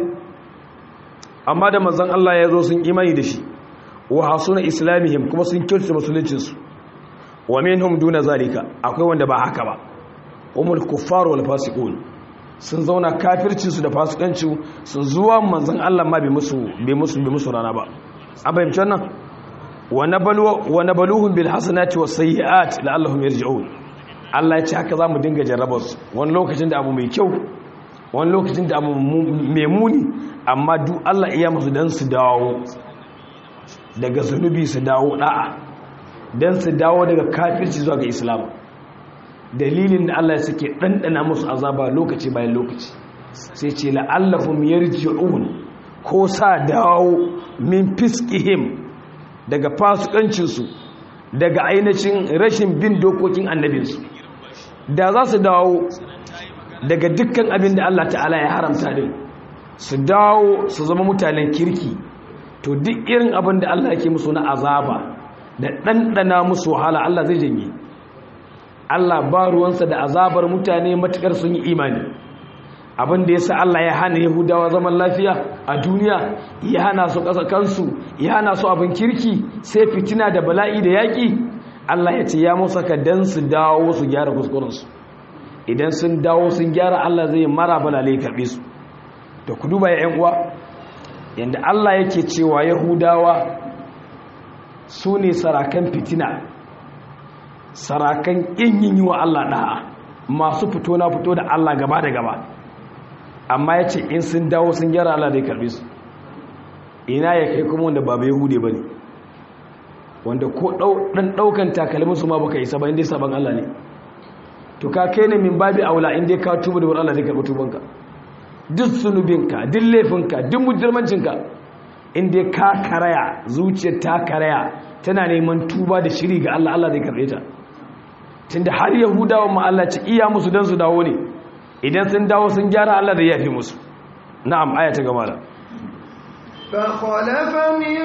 amma da manzon Allah ya zo sun imani da shi wa hasuna islamihim kuma sun kirta musuluncinsu wa minhum duna zalika akwai wanda ba haka ba umul kuffar wal fasiqun sun zauna kafircin su da fasikanci sun zuwa manzon Allah ma bai musu bai musu bai musu rana ba an fahimci wannan wa nabalu wa nabaluhum bil hasanati was sayyiat la'allahum yarji'un Allah ya ce haka zamu dinga jarrabar su wani lokacin da abu mai kyau wani lokacin da abu mai muni amma duk Allah iya musu dan su dawo daga zunubi su dawo da'a dan su dawo daga kafirci zuwa ga islam dalilin da Allah ya suke ɗanɗana musu azaba lokaci bayan lokaci sai ce la'allahum yarji'un ko sa dawo min fiskihim daga fasukancinsu daga ainihin rashin bin dokokin annabinsu da za su dawo daga dukkan abin da Allah ta'ala ya haramta din su dawo su zama mutanen kirki to duk irin abin da Allah yake musu na azaba da ɗanɗana musu wahala Allah zai janye Allah ba ruwansa da azabar mutane matukar sun yi imani abin da ya sa Allah ya hana Yahudawa zaman lafiya a duniya ya hana su ƙasa kansu ya hana su abin kirki sai fitina da bala'i da yaƙi Allah ya ce ya musa ka dan su dawo su gyara kuskurensu idan sun dawo sun gyara Allah zai mara balale karɓe su da ku duba ya uwa yadda Allah yake cewa Yahudawa su ne sarakan fitina sarakan ƙin yin yi wa Allah ɗa'a masu fito na fito da Allah gaba da gaba amma ya ce in sun dawo sun gyara Allah zai karbe su ina ya kai kuma wanda babu yahude ba ne wanda ko ɗan ɗaukan takalminsu ma baka isa ba inda ya saban Allah ne to ka kai ne min babi aula inda ka tuba da wani Allah zai karɓi tubanka duk sunubinka duk laifinka duk mujirmancinka inda ka karaya zuciyar ta karaya tana neman tuba da shiri ga Allah Allah zai karɓe ta tunda har yahudawa ma Allah ci iya musu dan su dawo ne idan sun dawo sun gyara Allah da yafi musu na'am aya ta gaba da
فخلف من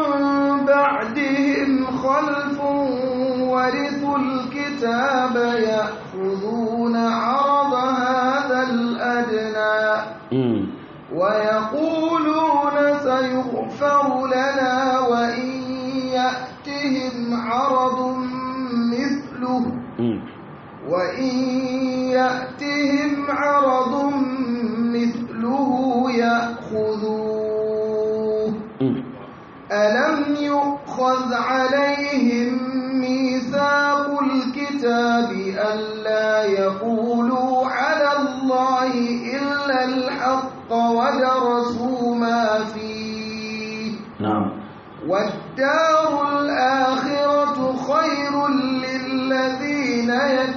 بعدهم خلف ورثوا الكتاب يأخذون عرض هذا الأدنى ويقولون سيغفر لنا وإن يأتهم عرض مثله وإن يأتهم عرض مثله يأخذوه ألم يؤخذ عليهم ميثاق الكتاب ألا يقولوا على الله إلا الحق ودرسوا ما فيه
نعم
والدار الآخرة خير للذين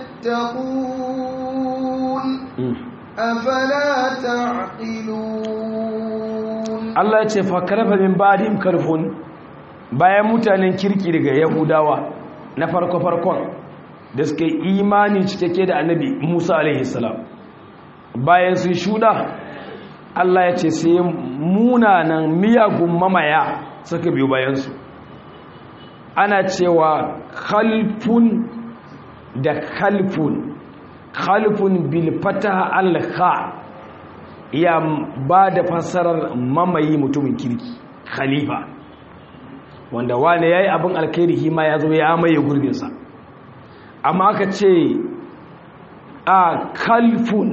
يتقون أفلا تعقلون
Allah ya ce fakarafa min ba'dihim karfun bayan mutanen kirki daga Yahudawa na farko farkon da suka yi imani cikakke da Annabi Musa alaihi salam bayan sun shuda Allah ya ce sai munanan miyagun mamaya suka biyo bayansu ana cewa khalfun da khalfun khalfun bil fataha al kha ya ba da fassarar mamayi mutumin kirki khalifa wanda wane yayi abin alkhairi hima ya zo ya maye gurbinsa amma aka ce a khalfun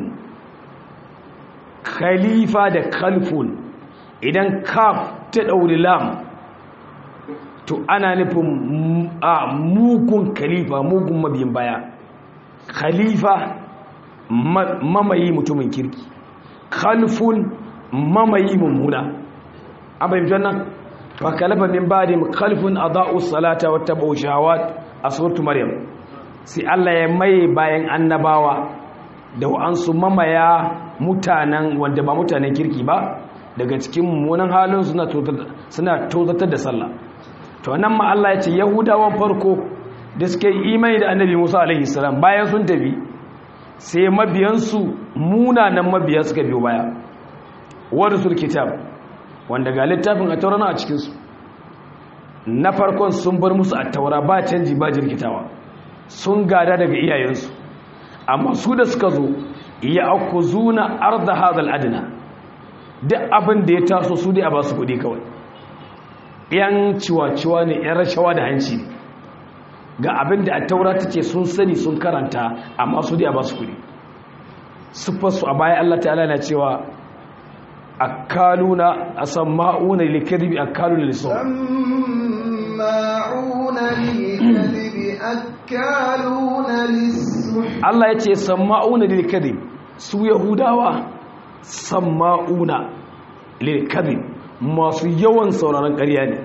khalifa da khalfun idan kaf ta ɗauri lam to ana nufin a mugun khalifa mugun mabiyin baya khalifa mamayi mutumin kirki khalfun mamayi mummuna an bayyana wannan fa kalafa min ba'di khalfun adaa'u salata wa tabu shahawat a suratu maryam sai Allah ya maye bayan annabawa da wa'ansu mamaya mutanen wanda ba mutanen kirki ba daga cikin mummunan halin suna tozatar da sallah to nan ma Allah ya ce yahudawan farko da suke imani da annabi Musa alaihi salam bayan sun tafi sai mabiyansu munanan mabiya suka biyo baya warisul kitab wanda ga littafin a taurana a cikinsu na farkon sun bar musu a taura ba canji ba jirkitawa sun gada daga iyayensu amma su da suka zo ya aku zuna arda hadal adina duk abin da ya taso su dai a ba su kuɗi kawai yan ciwa-ciwa ne yan rashawa da hanci ne ga abin da a taura ta ce sun sani sun karanta amma su dai a ba su kuɗi siffarsu a baya allah ta'ala na cewa akaluna a samma'una likadibi akaluna lisson
سماعون للكذب أكالون للسحت
Allah ya ce samma'una lil kadhib su yahudawa samma'una lil kadhib masu yawan sauraron ƙarya ne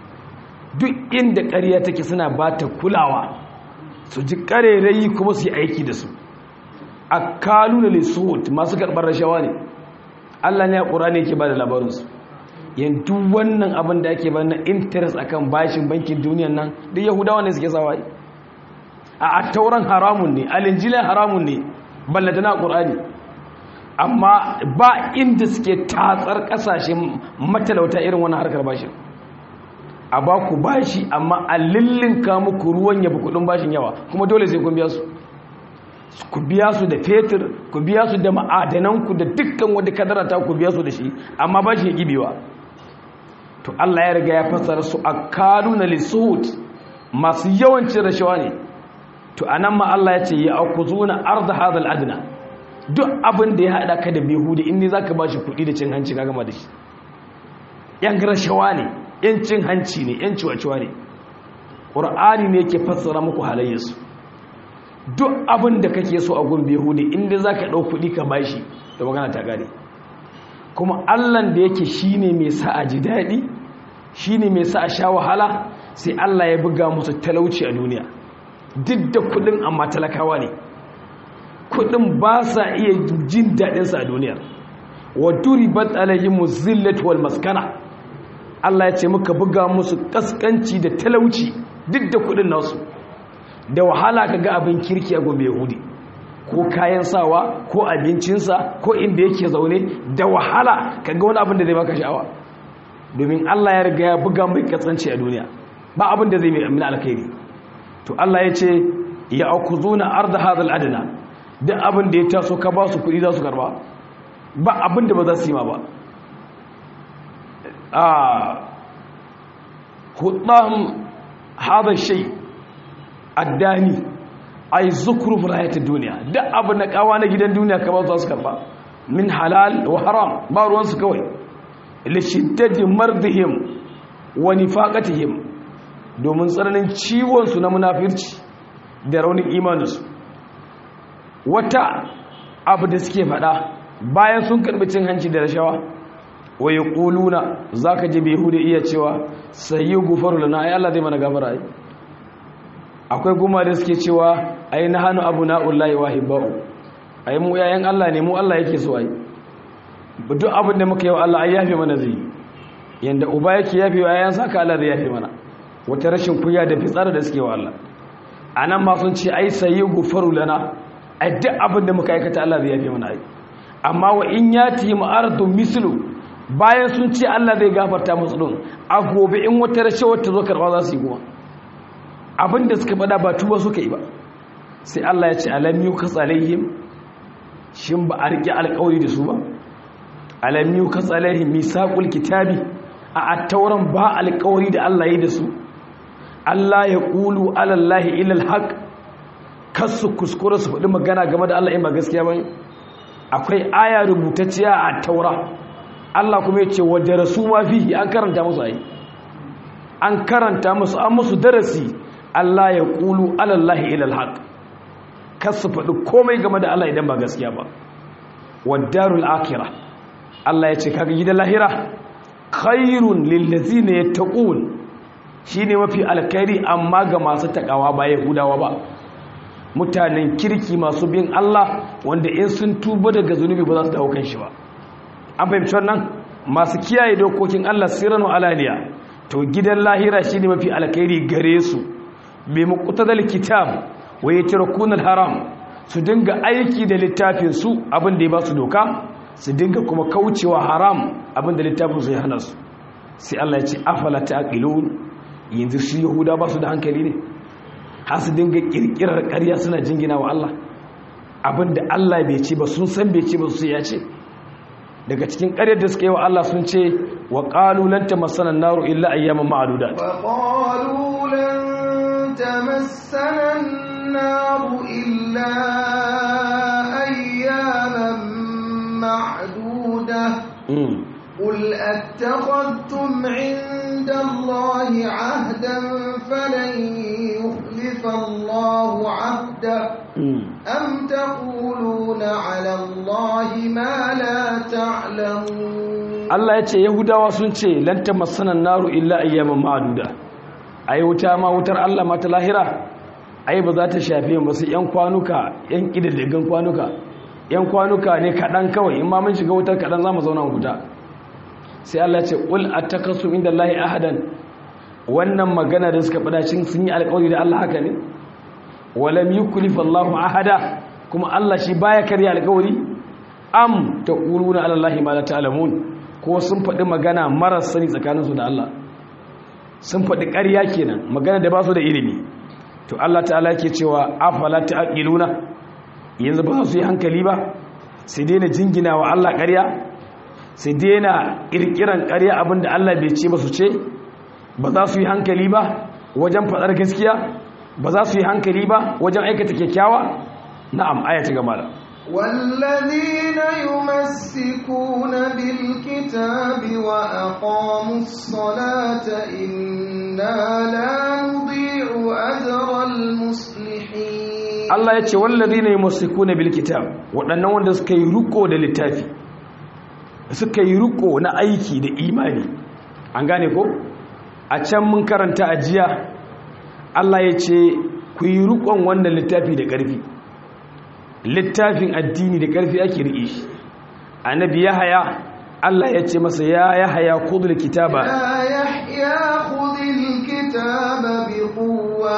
duk inda ƙarya take suna bata kulawa su ji ƙarerayi kuma su yi aiki da su akaluna lisut masu karɓar rashawa ne Allah ne a ƙur'ani yake ba da labarinsu yanzu wannan abin da ake bana interest akan bashin bankin duniyan nan da yahudawa ne suke sawa a attauran haramun ne alinjilan haramun ne ballata na ƙur'ani amma ba inda suke tatsar ƙasashen matalauta irin wannan harkar bashin a ba ku bashi amma a lillinka muku ruwan yabi kudin bashin yawa kuma dole sai kun biya su ku biya su da fetur ku biya su da ma'adananku da dukkan wadda kadara ta ku biya su da shi amma bashi ya gibewa to Allah ya riga ya fassara su akaluna lisuhut masu yawancin rashawa ne to anan ma Allah ya ce ya akuzuna arda hadal adna duk abin da ya hada ka da bihudi in ne zaka bashi kuɗi da cin hanci ka gama da shi yan rashawa ne yan cin hanci ne yan ciwaciwa ne qur'ani ne yake fassara muku halayyarsu duk abin da kake so a gun bihudi in ne zaka dau kuɗi ka bashi to magana ta gare kuma allan da yake shine mai sa a ji daɗi shine mai sa a sha wahala sai allah ya buga musu talauci a duniya duk da kudin amma talakawa ne kudin ba sa iya jin daɗinsa a duniya wa duribat alayhimu zillatu wal maskana allah ya ce muka buga musu kaskanci da talauci duk da kudin nasu da wahala ka ga abin kirki a gobe yahudi ko kayan sawa ko abincinsa ko inda yake zaune da wahala kaga wani abin da zai baka sha'awa domin Allah ya riga ya buga mai katsanci a duniya ba abin da zai mai amina alkhairi to Allah ya ce ya akuzuna arda hadal adna duk abin da ya taso ka ba su kuɗi za su karba ba abin da ba za su yi ma ba a hudahum hadha shay addani ai zukuru hayatid duniya duk abu na kawa na gidan duniya ka ba su karba min halal wa haram ba ruwan su kawai li shiddati mardihim wa nifaqatihim domin tsananin ciwon su na munafirci da raunin imanin su wata abu da suke fada bayan sun karbi cin hanci da rashawa wa yaquluna zaka je bai hude iya cewa sayyi gufaru lana ai Allah zai mana gafara ai akwai guma da suke cewa ai na hannu abu na'ullahi wa hibba'u ai mu yayan Allah ne mu Allah yake so ai duk abin da muka yi wa Allah ai yafe mana zai yanda uba yake yafe wa yayan saka Allah zai yafe mana wata rashin kuya da fitsara da suke wa Allah anan ma sun ce ai sayyi gufaru lana ai duk abin da muka aikata Allah zai yafe mana ai amma wa in yati ma'aradun mislu bayan sun ce Allah zai gafarta musu din a gobe in wata rashawar ta zo karba za su yi kuma abinda suka faɗa ba tuba suka yi ba sai Allah ya ce alam yukas alaihim shin ba a rike alƙawari da su ba alam yukas alaihim misaqul kitabi a attauran ba alƙawari da Allah yi da su Allah ya qulu ala Allah ila alhaq kasu kuskure su faɗi magana game da Allah in ba gaskiya ba akwai aya rubutacciya a taura Allah kuma ya ce wadda rasu ma fihi an karanta musu ayi an karanta musu an musu darasi Allah ya qulu ala Allah ila alhaq kasu faɗi komai game da Allah idan ba gaskiya ba wadarul akira Allah ya ce kaga gidan lahira khairun lillazina yattaqun shine mafi alkhairi amma ga masu takawa ba yahudawa ba mutanen kirki masu bin Allah wanda in sun tuba daga zunubi ba za su dawo kan shi ba an fahimci wannan masu kiyaye dokokin Allah sirran alaniya to gidan lahira shine mafi alkhairi gare su bi muqtadal kitab wa yatrakuna haram su dinga aiki da littafin su abin da ya ba su doka su dinga kuma kaucewa haram abin da littafin su ya hana su sai Allah ya ce afala taqilun yanzu su yahuda ba su da hankali ne har su dinga kirkirar ƙarya suna jingina wa Allah abin da Allah bai ce ba sun san bai ce ba su ya ce daga cikin ƙaryar da suka yi wa Allah sun ce wa qalu lan tamassana an-naru illa ayyaman ma'dudat
wa qalu lan tamassana an-naru illa ayyaman ma'dudah قل أتخذتم عند الله عهدا فلن يخلف الله عهده أم تقولون على الله ما لا تعلمون
Allah ya ce Yahudawa sun ce lan tamassanan naru illa ayyaman ma'duda ai wuta ma wutar Allah ma ta lahira ai ba za ta shafe mu su yan kwanuka yan kididdigan kwanuka yan kwanuka ne kadan kawai in ma mun shiga wutar kadan za mu zauna wuta sai Allah ce ƙul a takasu inda Allahi ahadan wannan magana da suka fada cin sun yi alƙawari da Allah haka ne walam yuklif Allahu ahada kuma Allah shi baya karya alƙawari am taquluna ala Allahi ma la ta'lamun ko sun faɗi magana marar sani tsakaninsu da Allah sun faɗi ƙarya kenan magana da ba su da ilimi to Allah ta'ala yake cewa afala ta'qiluna yanzu ba su yi hankali ba sai daina jingina wa Allah ƙarya sai daina kirkiran ƙarya abinda Allah bai ce ba su ce ba za su yi hankali ba wajen faɗar gaskiya ba za su yi hankali ba wajen aikata kyakkyawa na'am aya ta gama da
والذين يمسكون بالكتاب وأقاموا الصلاة إنا لا نضيع أجر المصلحين
Allah ya ce والذين يمسكون بالكتاب waɗannan wanda suka yi ruko da littafi suka yi riko na aiki da imani an gane ko a can mun karanta a jiya Allah ya ce ku yi rikon wannan littafi da ƙarfi littafin addini da ƙarfi ake riƙe shi annabi ya haya Allah ya ce masa ya ya haya kudul kitaba
يا يحيى خذ الكتاب بقوة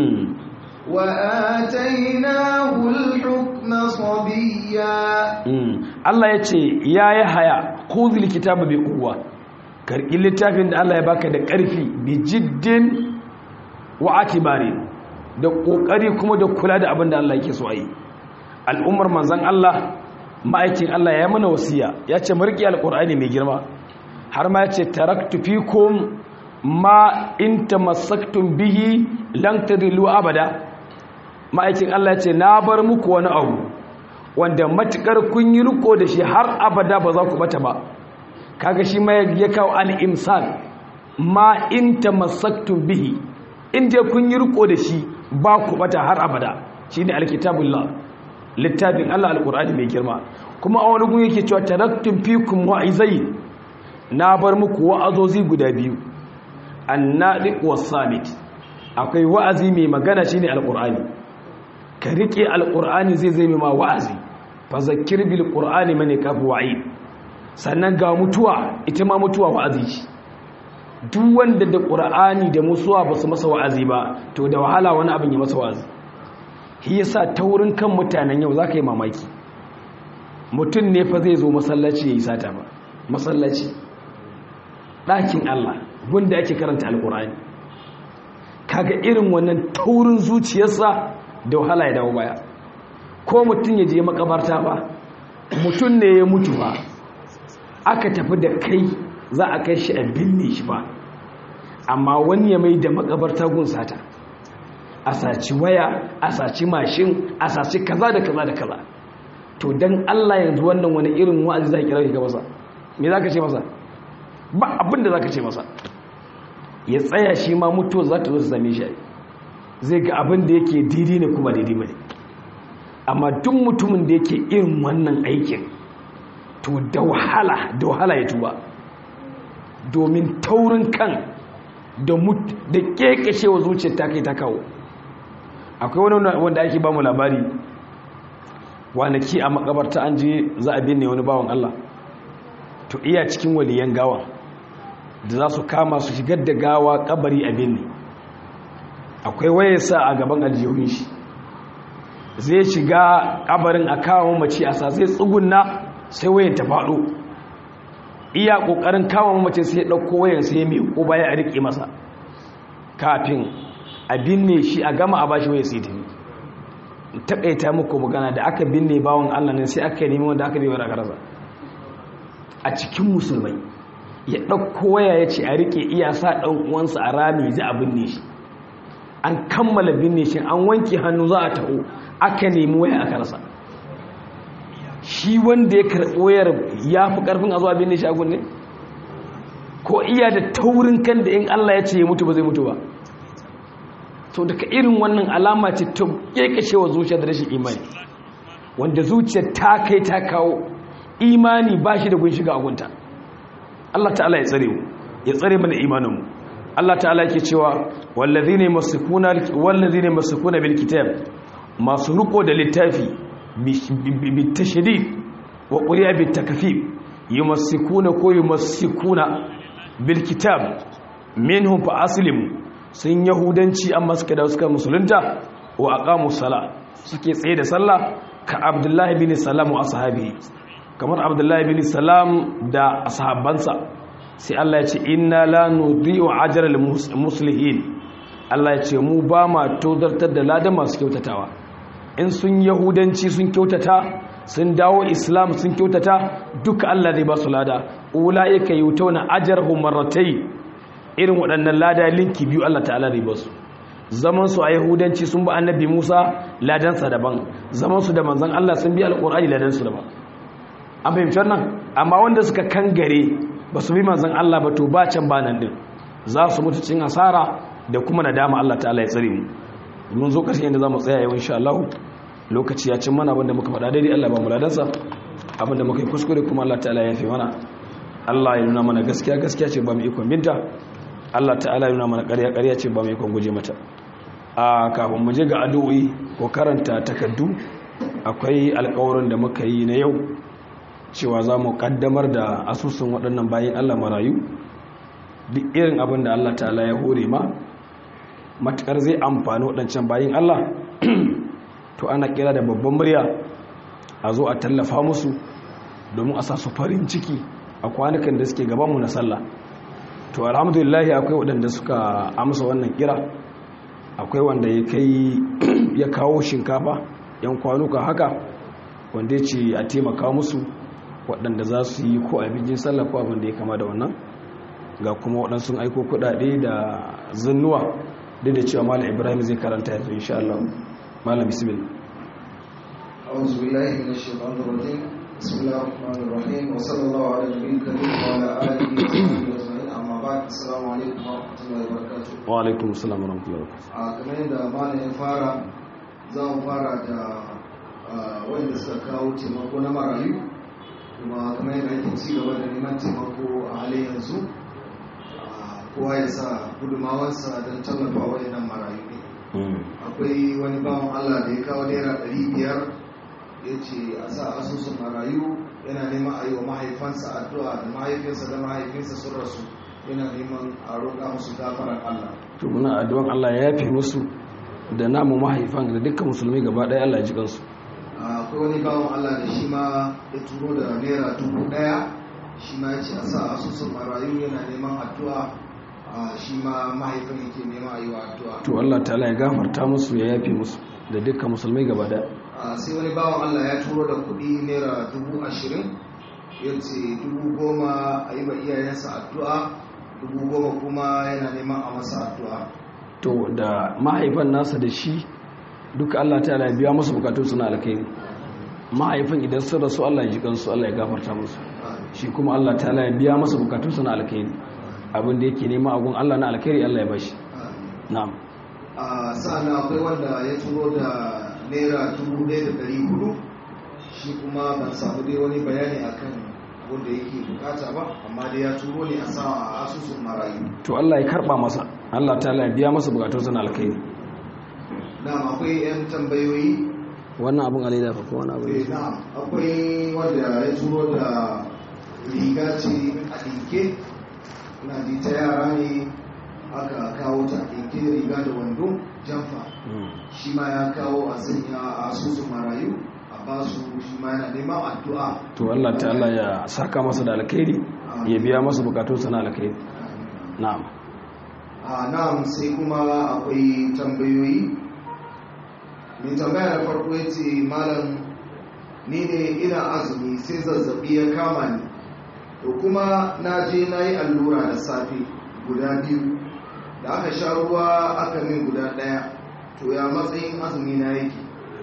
وآتيناه الحكم صبيا
Allah ya ce ya ya haya kudul kitaba bi quwwa karki littafin da Allah ya baka da ƙarfi bi jiddin wa atibari da kokari kuma da kula da abin da Allah yake so a yi al'ummar manzon Allah ma'aikin Allah ya mana wasiya ya ce marki alqur'ani mai girma har ma ya ce taraktu fikum ma in tamassaktum bihi lan tadillu abada ma'aikin Allah ya ce na bar muku wani abu wanda matukar kun yi riko da shi har abada ba za ku bata ba kaga shi ma ya kawo al-imsal ma in tamassaktum bihi inda kun yi riko da shi ba ku bata har abada shine alkitabullah littafin Allah alqur'ani mai girma kuma a wani gun yake cewa taraktum fikum wa'izai na bar muku wa'azozi guda biyu annadiq was-samit akwai wa'azi mai magana shine alqur'ani ka rike alqur'ani zai zai ma wa'azi fa zakkir bil qur'ani man yakafu wa'id sannan ga mutuwa ita ma mutuwa wa'azi ce duk wanda da qur'ani da musuwa ba su masa wa'azi ba to da wahala wani abin ya masa wa'azi shi yasa taurin kan mutanen yau zaka yi mamaki mutum ne fa zai zo masallaci ya yi sata ba masallaci ɗakin Allah wanda ake karanta alkur'ani kaga irin wannan taurin zuciyarsa da wahala ya dawo baya ko mutum ya je makabarta ba mutum ne ya mutu ba aka tafi da kai za a kai shi a binne shi ba amma wani ya mai da makabarta gun sata a saci waya a saci mashin a saci kaza da kaza da kaza to dan Allah yanzu wannan wani irin wa'azi za ki kira ga masa me za ka ce masa ba abin da za ka ce masa ya tsaya shi ma mutuwa za ta zo su same shi zai ga abin da yake daidai ne kuma daidai ba ne amma duk mutumin da yake irin wannan aikin to da wahala da wahala ya tuba domin taurin kan da da kekashewa zuciyar ta kai ta kawo akwai wani wanda ake ba mu labari wanaki a makabarta an je za a binne wani bawan Allah to iya cikin waliyan gawa da za su kama su shigar da gawa kabari a binne akwai wayarsa a gaban aljihun shi zai shiga kabarin a kawo mace a sa zai tsugunna sai wayar ta faɗo iya ƙoƙarin kawo mace sai ya ɗauko wayar sai ya miƙo baya a riƙe masa kafin a binne shi a gama a bashi wayar sai tafi taƙaita muku magana da aka binne bawon allah ne sai aka nemi wanda aka bai wani karasa a cikin musulmai ya ɗauko waya ya ce a riƙe iya sa ɗan uwansa a rami za a binne shi an kammala binne shi an wanke hannu za a taho aka nemi waya aka rasa shi wanda ya karɓi wayar ya fi ƙarfin a zuwa binne shi a gunne ko iya da taurin kan da in Allah ya ce ya mutu ba zai mutu ba to daga irin wannan alama ce ta kekashewa zuciya da rashin imani wanda zuciya ta kai ta kawo imani ba shi da gun shiga agunta Allah ta'ala ya tsare mu ya tsare mana imaninmu Allah ta'ala yake cewa wallazina yamsukuna wallazina yamsukuna bil kitab masu riko da littafi bi tashdid wa quriya bit takfif yamsukuna ko yamsukuna bil kitab minhum fa aslimu sun yahudanci amma suka da suka musulunta wa aqamu sala suke tsaye da sallah ka abdullahi bin salam wa ashabi kamar abdullahi bin salam da ashabansa sai Allah ya ce inna la nudhi'u ajral muslihin Allah ya ce mu ba ma tozartar da ladan masu kyautatawa in sun yahudanci sun kyautata sun dawo islam sun kyautata duka Allah zai ba su lada ulaika yutawna ajrahum marratayn irin waɗannan lada linki biyu Allah ta'ala zai ba su zaman su a yahudanci sun ba annabi Musa ladansa daban zaman su da manzon Allah sun bi alqur'ani ladansu daban an fahimci wannan amma wanda suka kangare ba su bi manzon Allah ba to ba can ba nan din za su mutu cin asara da kuma nadama Allah ta'ala ya tsare mu mun zo ƙarshen yadda za mu tsaya yau insha Allah lokaci ya cin mana abinda muka faɗa daidai Allah ba mu ladansa abinda muka yi kuskure kuma Allah ta'ala ya fi mana Allah ya nuna mana gaskiya gaskiya ce ba mu ikon binta Allah ta'ala ya nuna mana ƙarya ƙarya ce ba mu ikon guje mata a kafin mu je ga addu'o'i ko karanta takaddu akwai alƙawarin da muka yi na yau cewa za mu kaddamar da asusun waɗannan bayan Allah marayu duk irin abin da Allah ta'ala ya hore ma matukar zai amfani waɗancan bayan Allah to ana kira da babban murya a zo a tallafa musu domin a sa su farin ciki a kwanukan da suke gabanmu na sallah to alhamdulillah akwai waɗanda suka amsa wannan kira akwai wanda ya kai ya kawo shinkafa yan kwanuka haka wanda ya ce a taimaka musu waɗanda za su yi ko abincin sallah ko abin da ya kama da wannan ga kuma waɗansu aiko kuɗaɗe da zannuwa duk da cewa malam ibrahim zai karanta yanzu insha Allah malam bismillah
أعوذ بالله من الشيطان الرجيم بسم الله الرحمن الرحيم وصلى الله على النبي الكريم وعلى آله وصحبه أجمعين أما بعد السلام عليكم ورحمة الله وبركاته
wa alaikum assalam wa rahmatullahi wa barakatuh
a kamar yadda malam ya fara za mu fara da ah, wanda suka kawo taimako na marayu kuma kamar yadda ake ci gaba da neman taimako a halin yanzu ah, kowa ya sa gudumawarsa don tallafa wayannan marayu ne akwai wani bawan allah da ya kawo naira ɗari biyar ya ce a sa asusun marayu yana neman a yi wa mahaifansa addu'a da mahaifinsa da mahaifinsa sun rasu yana neman a roƙa musu gafarar allah
to muna addu'an Allah ya yafe musu da namu mahaifan da dukkan musulmi gaba ɗaya Allah ya ji kansu
akwai wani bawan Allah da shi ma ya turo da naira dubu daya shi ma ya ce a sa asusun marayu yana neman addu'a shi ma mahaifin yake nema a yi wa addu'a
to Allah ta'ala ya gafarta musu ya yafe musu da dukkan musulmai gaba da
sai wani bawan Allah ya turo da kudi naira dubu ashirin ya ce dubu goma a yi wa iyayensa addu'a dubu goma kuma yana neman a masa addu'a
to da mahaifan nasa da shi duka Allah ta'ala ya biya musu bukatun suna alkhairi mahaifin idan sun rasu Allah ya ji kansu Allah ya gafarta musu shi kuma Allah ta'ala ya biya masa bukatun suna alkhairi abin da yake nema agun Allah na alkhairi Allah ya bashi na'am
a sa'ana akwai wanda ya turo da naira dubu ɗaya da ɗari hudu shi kuma ban samu dai wani bayani akan wanda yake bukata ba amma dai ya turo ne a sa a asusun marayu
to Allah ya karba masa Allah ta'ala ya biya masa bukatun suna alkhairi
na'am akwai yan tambayoyi
wannan abun alaida fa ko wani abu
eh na'am akwai wanda ya turo da riga ce a ɗinke na ji ta yara ne aka kawo ta ɗinke riga da wando jamfa shi ma ya kawo a sanya a asusun marayu a basu shi ma yana neman addu'a
to Allah ta'ala ya saka masa da alkhairi ya biya masa bukatun sana alkhairi na'am
a na'am sai kuma akwai tambayoyi mai tambaya na farko ya ce malam ni ne ina azumi sai zazzabi ya kama ni to kuma na je na yi allura da safe guda biyu da aka sha ruwa aka min guda daya to ya matsayin azumi na yake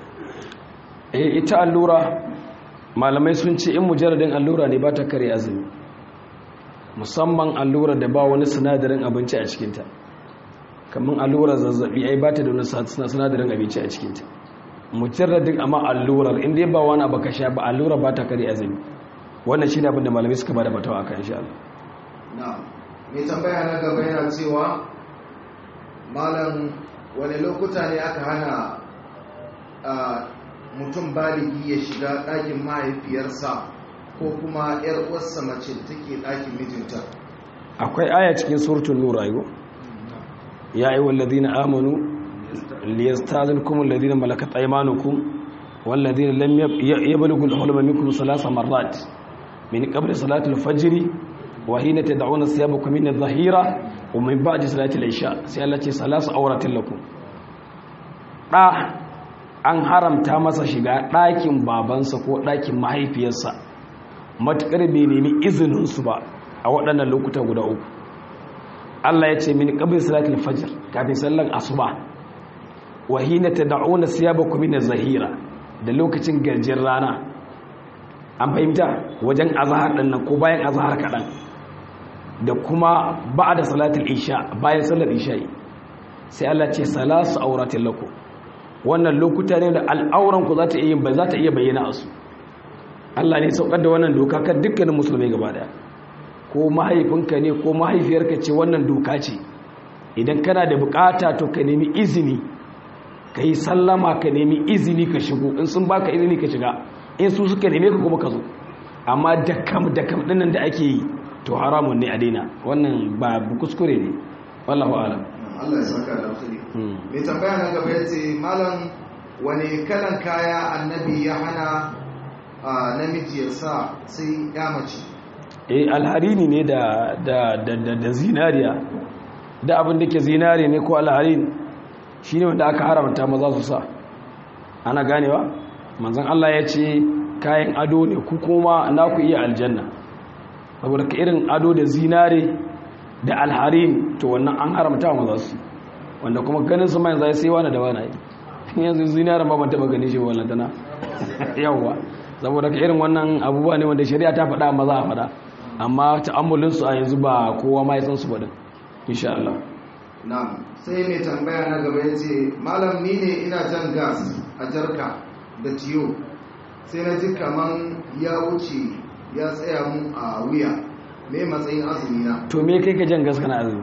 eh ita allura malamai sun ce in mujarradin allura ne ba ta kare azumi musamman allura da ba wani sinadarin abinci a cikinta kamar allurar zazzabi ai ba ta da wani sinadarin abinci a cikinta mujarradin amma allurar inda ba wani abu ka sha ba allura ba ta kare azumi wannan shi ne abin da malamai suka ba da batawa akan insha Allah
na mai tambaya na gaba yana cewa malam wani lokuta ne aka hana mutum baligi ya shiga ɗakin mahaifiyarsa ko kuma 'yar uwarsa mace da take ɗakin mijinta
akwai aya cikin suratul nur ayo ya ayyuhal ladina amanu liyastazinkum alladhina malakat aymanukum wal ladina lam yablughu al-hulma minkum thalatha marrat min qabli salati al-fajr wa hina tad'una thiyabakum min adh-dhahira wa min ba'di salati al-isha sai Allah ce salasu awratin lakum da an haramta masa shiga ɗakin babansa ko ɗakin mahaifiyarsa matuƙar bai nemi izininsu ba a waɗannan lokuta guda uku Allah ya ce mini ƙabin salatul fajr kafin sallan asuba wa hina tad'una siyabakum min zahira da lokacin garjin rana an fahimta wajen azhar din nan ko bayan azhar kaɗan da kuma ba'da salatul isha bayan sallar isha'i sai Allah ce salasu auratin lakum wannan lokuta ne da al'auranku za ta iya ba za ta iya bayyana a su Allah ne saukar da wannan doka kan dukkanin musulmai gaba daya ko mahaifinka ne ko mahaifiyarka ce wannan doka ce idan kana da bukata to ka nemi izini ka yi sallama ka nemi izini ka shigo in sun baka izini ka shiga in su suka neme ka kuma ka zo amma dakam dakam dinnan da ake yi to haramun ne a daina wannan ba kuskure ne wallahu a'lam
Allah ya saka da alkhairi mai tambaya na gaba ya ce malam wani kalan kaya annabi ya hana a namiji ya sa sai ya mace
eh alharini ne da da da da, da zinariya da abin da ke zinari ne ko alharin shine wanda aka haramta maza su sa ana ganewa manzon Allah ya ce kayan ado ne ku kuma na ku iya aljanna saboda ka irin ado da zinare da alharin to wannan an haramta wa maza su wanda kuma ganin su mai zai sai wani da wani yanzu zinare ma ban taba gani shi wannan tana yawwa saboda ka irin wannan abubuwa ne wanda shari'a ta faɗa maza a faɗa amma ta'ammulin su a yanzu ba kowa ma ya san su ba din insha Allah
na'am sai mai tambaya na gaba ya ce malam ni ne ina jan gas a jarka da tiyo sai na ji kaman ya wuce ya tsaya mu a wuya me matsayin azumi na
to me kai ka jan gas kana azumi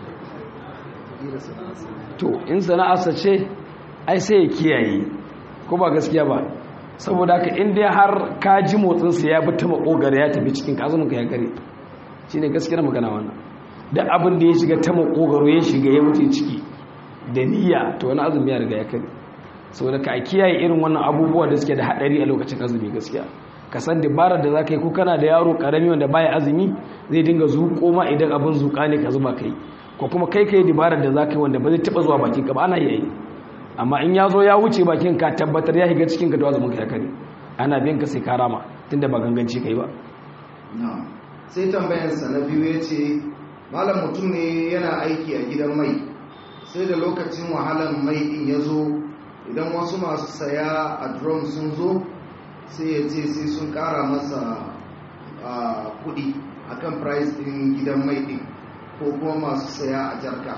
to in sana'arsa ce ai sai ya kiyaye ko ba gaskiya ba saboda haka in dai har ka ji motsinsa ya bi ta makogara ya tafi cikin kazumin ka ya kare shine gaskiyar magana wannan da abin da ya shiga ta makogaro ya shiga ya wuce ciki da niyya to wani azumi ya riga ya kare saboda ka kiyaye irin wannan abubuwa da suke da hadari a lokacin azumi gaskiya ka san dabarar da zaka yi ko kana da yaro karami wanda baya azumi zai dinga zuƙo ma idan abin zuƙa ne ka zuba kai ko kuma kai kai dabarar da zaka yi wanda ba zai taba zuwa bakin ka ba ana yi amma in ya zo ya wuce bakin ka tabbatar ya shiga cikin ka to azumin ka ya kare ana bin ka sai ka rama tunda ba ganganci kai ba
sai tambayarsa na biyu ya ce malam mutum ne yana aiki a gidan mai sai da lokacin wahalar mai din ya zo idan wasu masu saya a drum sun zo sai ya ce sai sun kara masa kudi akan price din gidan mai din ko kuma masu saya a jarka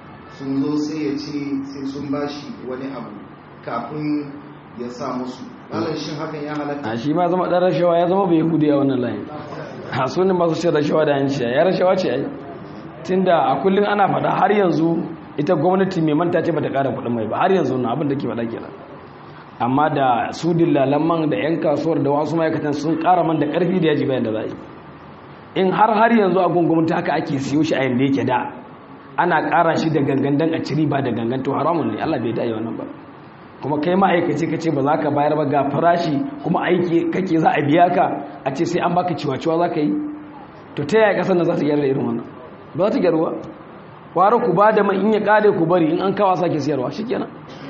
sun zo sai ya ce sai sun bashi wani abu kafin ya sa musu malam shin hakan ya halatta
a shi ma zama dan rashawa ya zama bai hudu a wannan layin a sunan masu cin rashawa da yanci ya rashawa ce ai tunda a kullum ana faɗa har yanzu ita gwamnati mai manta ce bata ƙara kuɗin mai ba har yanzu na abin da ke faɗa kenan amma da su dillalan man da yan kasuwar da wasu ma'aikatan sun ƙara man da ƙarfi da yaji bayan da za yi in har har yanzu a gwamnati haka ake siyo shi a yanda yake da ana ƙara shi da gangan dan a ciri ba da gangan to haramun ne Allah bai da wannan ba kuma kai ma'aikaci ka ce ba za ka bayar ba ga farashi kuma aiki kake za a biya ka a ce sai an baka ciwa-ciwa za ka yi to ta yaya kasar da za su gyara irin wannan ba za ta gyaruwa kwara ku ba da man in ya kare ku bari in an kawo sake siyarwa shi kenan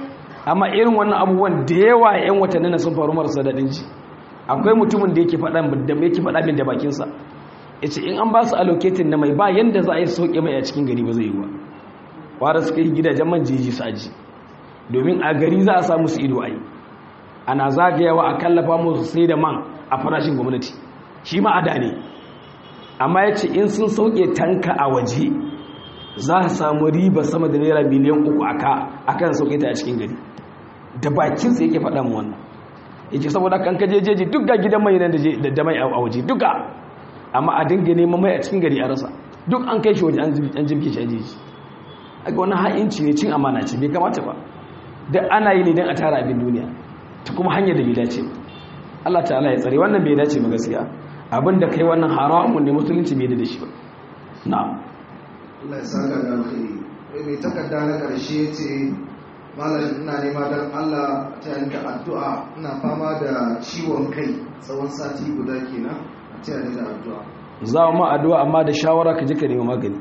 amma irin wannan abubuwan da yawa yan watanni na sun faru marasa daɗin ji akwai mutumin da yake faɗa da yake faɗa min da bakinsa ya ce in an ba su allocating na mai ba yanda za a yi sauƙe mai a cikin gari ba zai yi ba kwara suka yi gidajen man jeji su aji domin a gari za a samu su ido ai ana zagayawa a kallafa musu sai da man a farashin gwamnati shi ma ada ne amma ya ce in sun sauke tanka a waje za a samu riba sama da naira miliyan uku aka akan sauke ta a cikin gari da bakinsa yake faɗa mu wannan yake saboda kan kaje jeji duk ga gidan mai nan da mai a waje duka amma a dinga neman mai a cikin gari a rasa duk an kai shi waje an jibge shi a jeji a ga wani ha'inci ne cin amana ce bai kamata ba da ana yi ne don a tara abin duniya ta kuma hanyar da bai dace Allah ta'ala ya tsare wannan bai dace ba gaskiya abin da kai wannan haramun ne musulunci bai da shi ba na'am
Allah ya saka da alkhairi mai takarda na karshe ce malam ina nema don Allah ta yanka addu'a ina fama da ciwon kai tsawon sati guda kenan a ta yanka da addu'a
za mu addu'a amma da shawara ka je ka nemi magani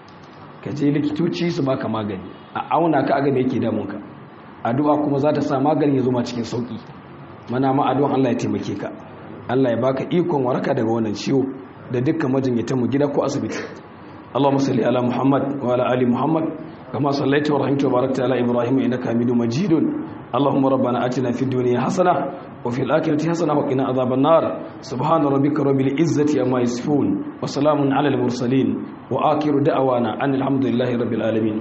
ka je likitoci su baka magani a auna ka aga me yake damunka addu'a kuma za ta sa magani ya zuma cikin sauki mana ma addu'an Allah ya taimake ka Allah ya baka ikon waraka daga wannan ciwo da dukkan majinyatan mu gida ko asibiti Allahumma salli ala Muhammad wa ala ali Muhammad kama sallaita wa rahimta wa barakta ala Ibrahim innaka Hamidum Majidun Allahumma rabbana atina fid dunya hasana wa fil akhirati hasana wa qina adhaban nar subhana rabbika rabbil izzati amma yasifun wa salamun ala al mursalin wa akhiru da'wana anil hamdulillahi rabbil alamin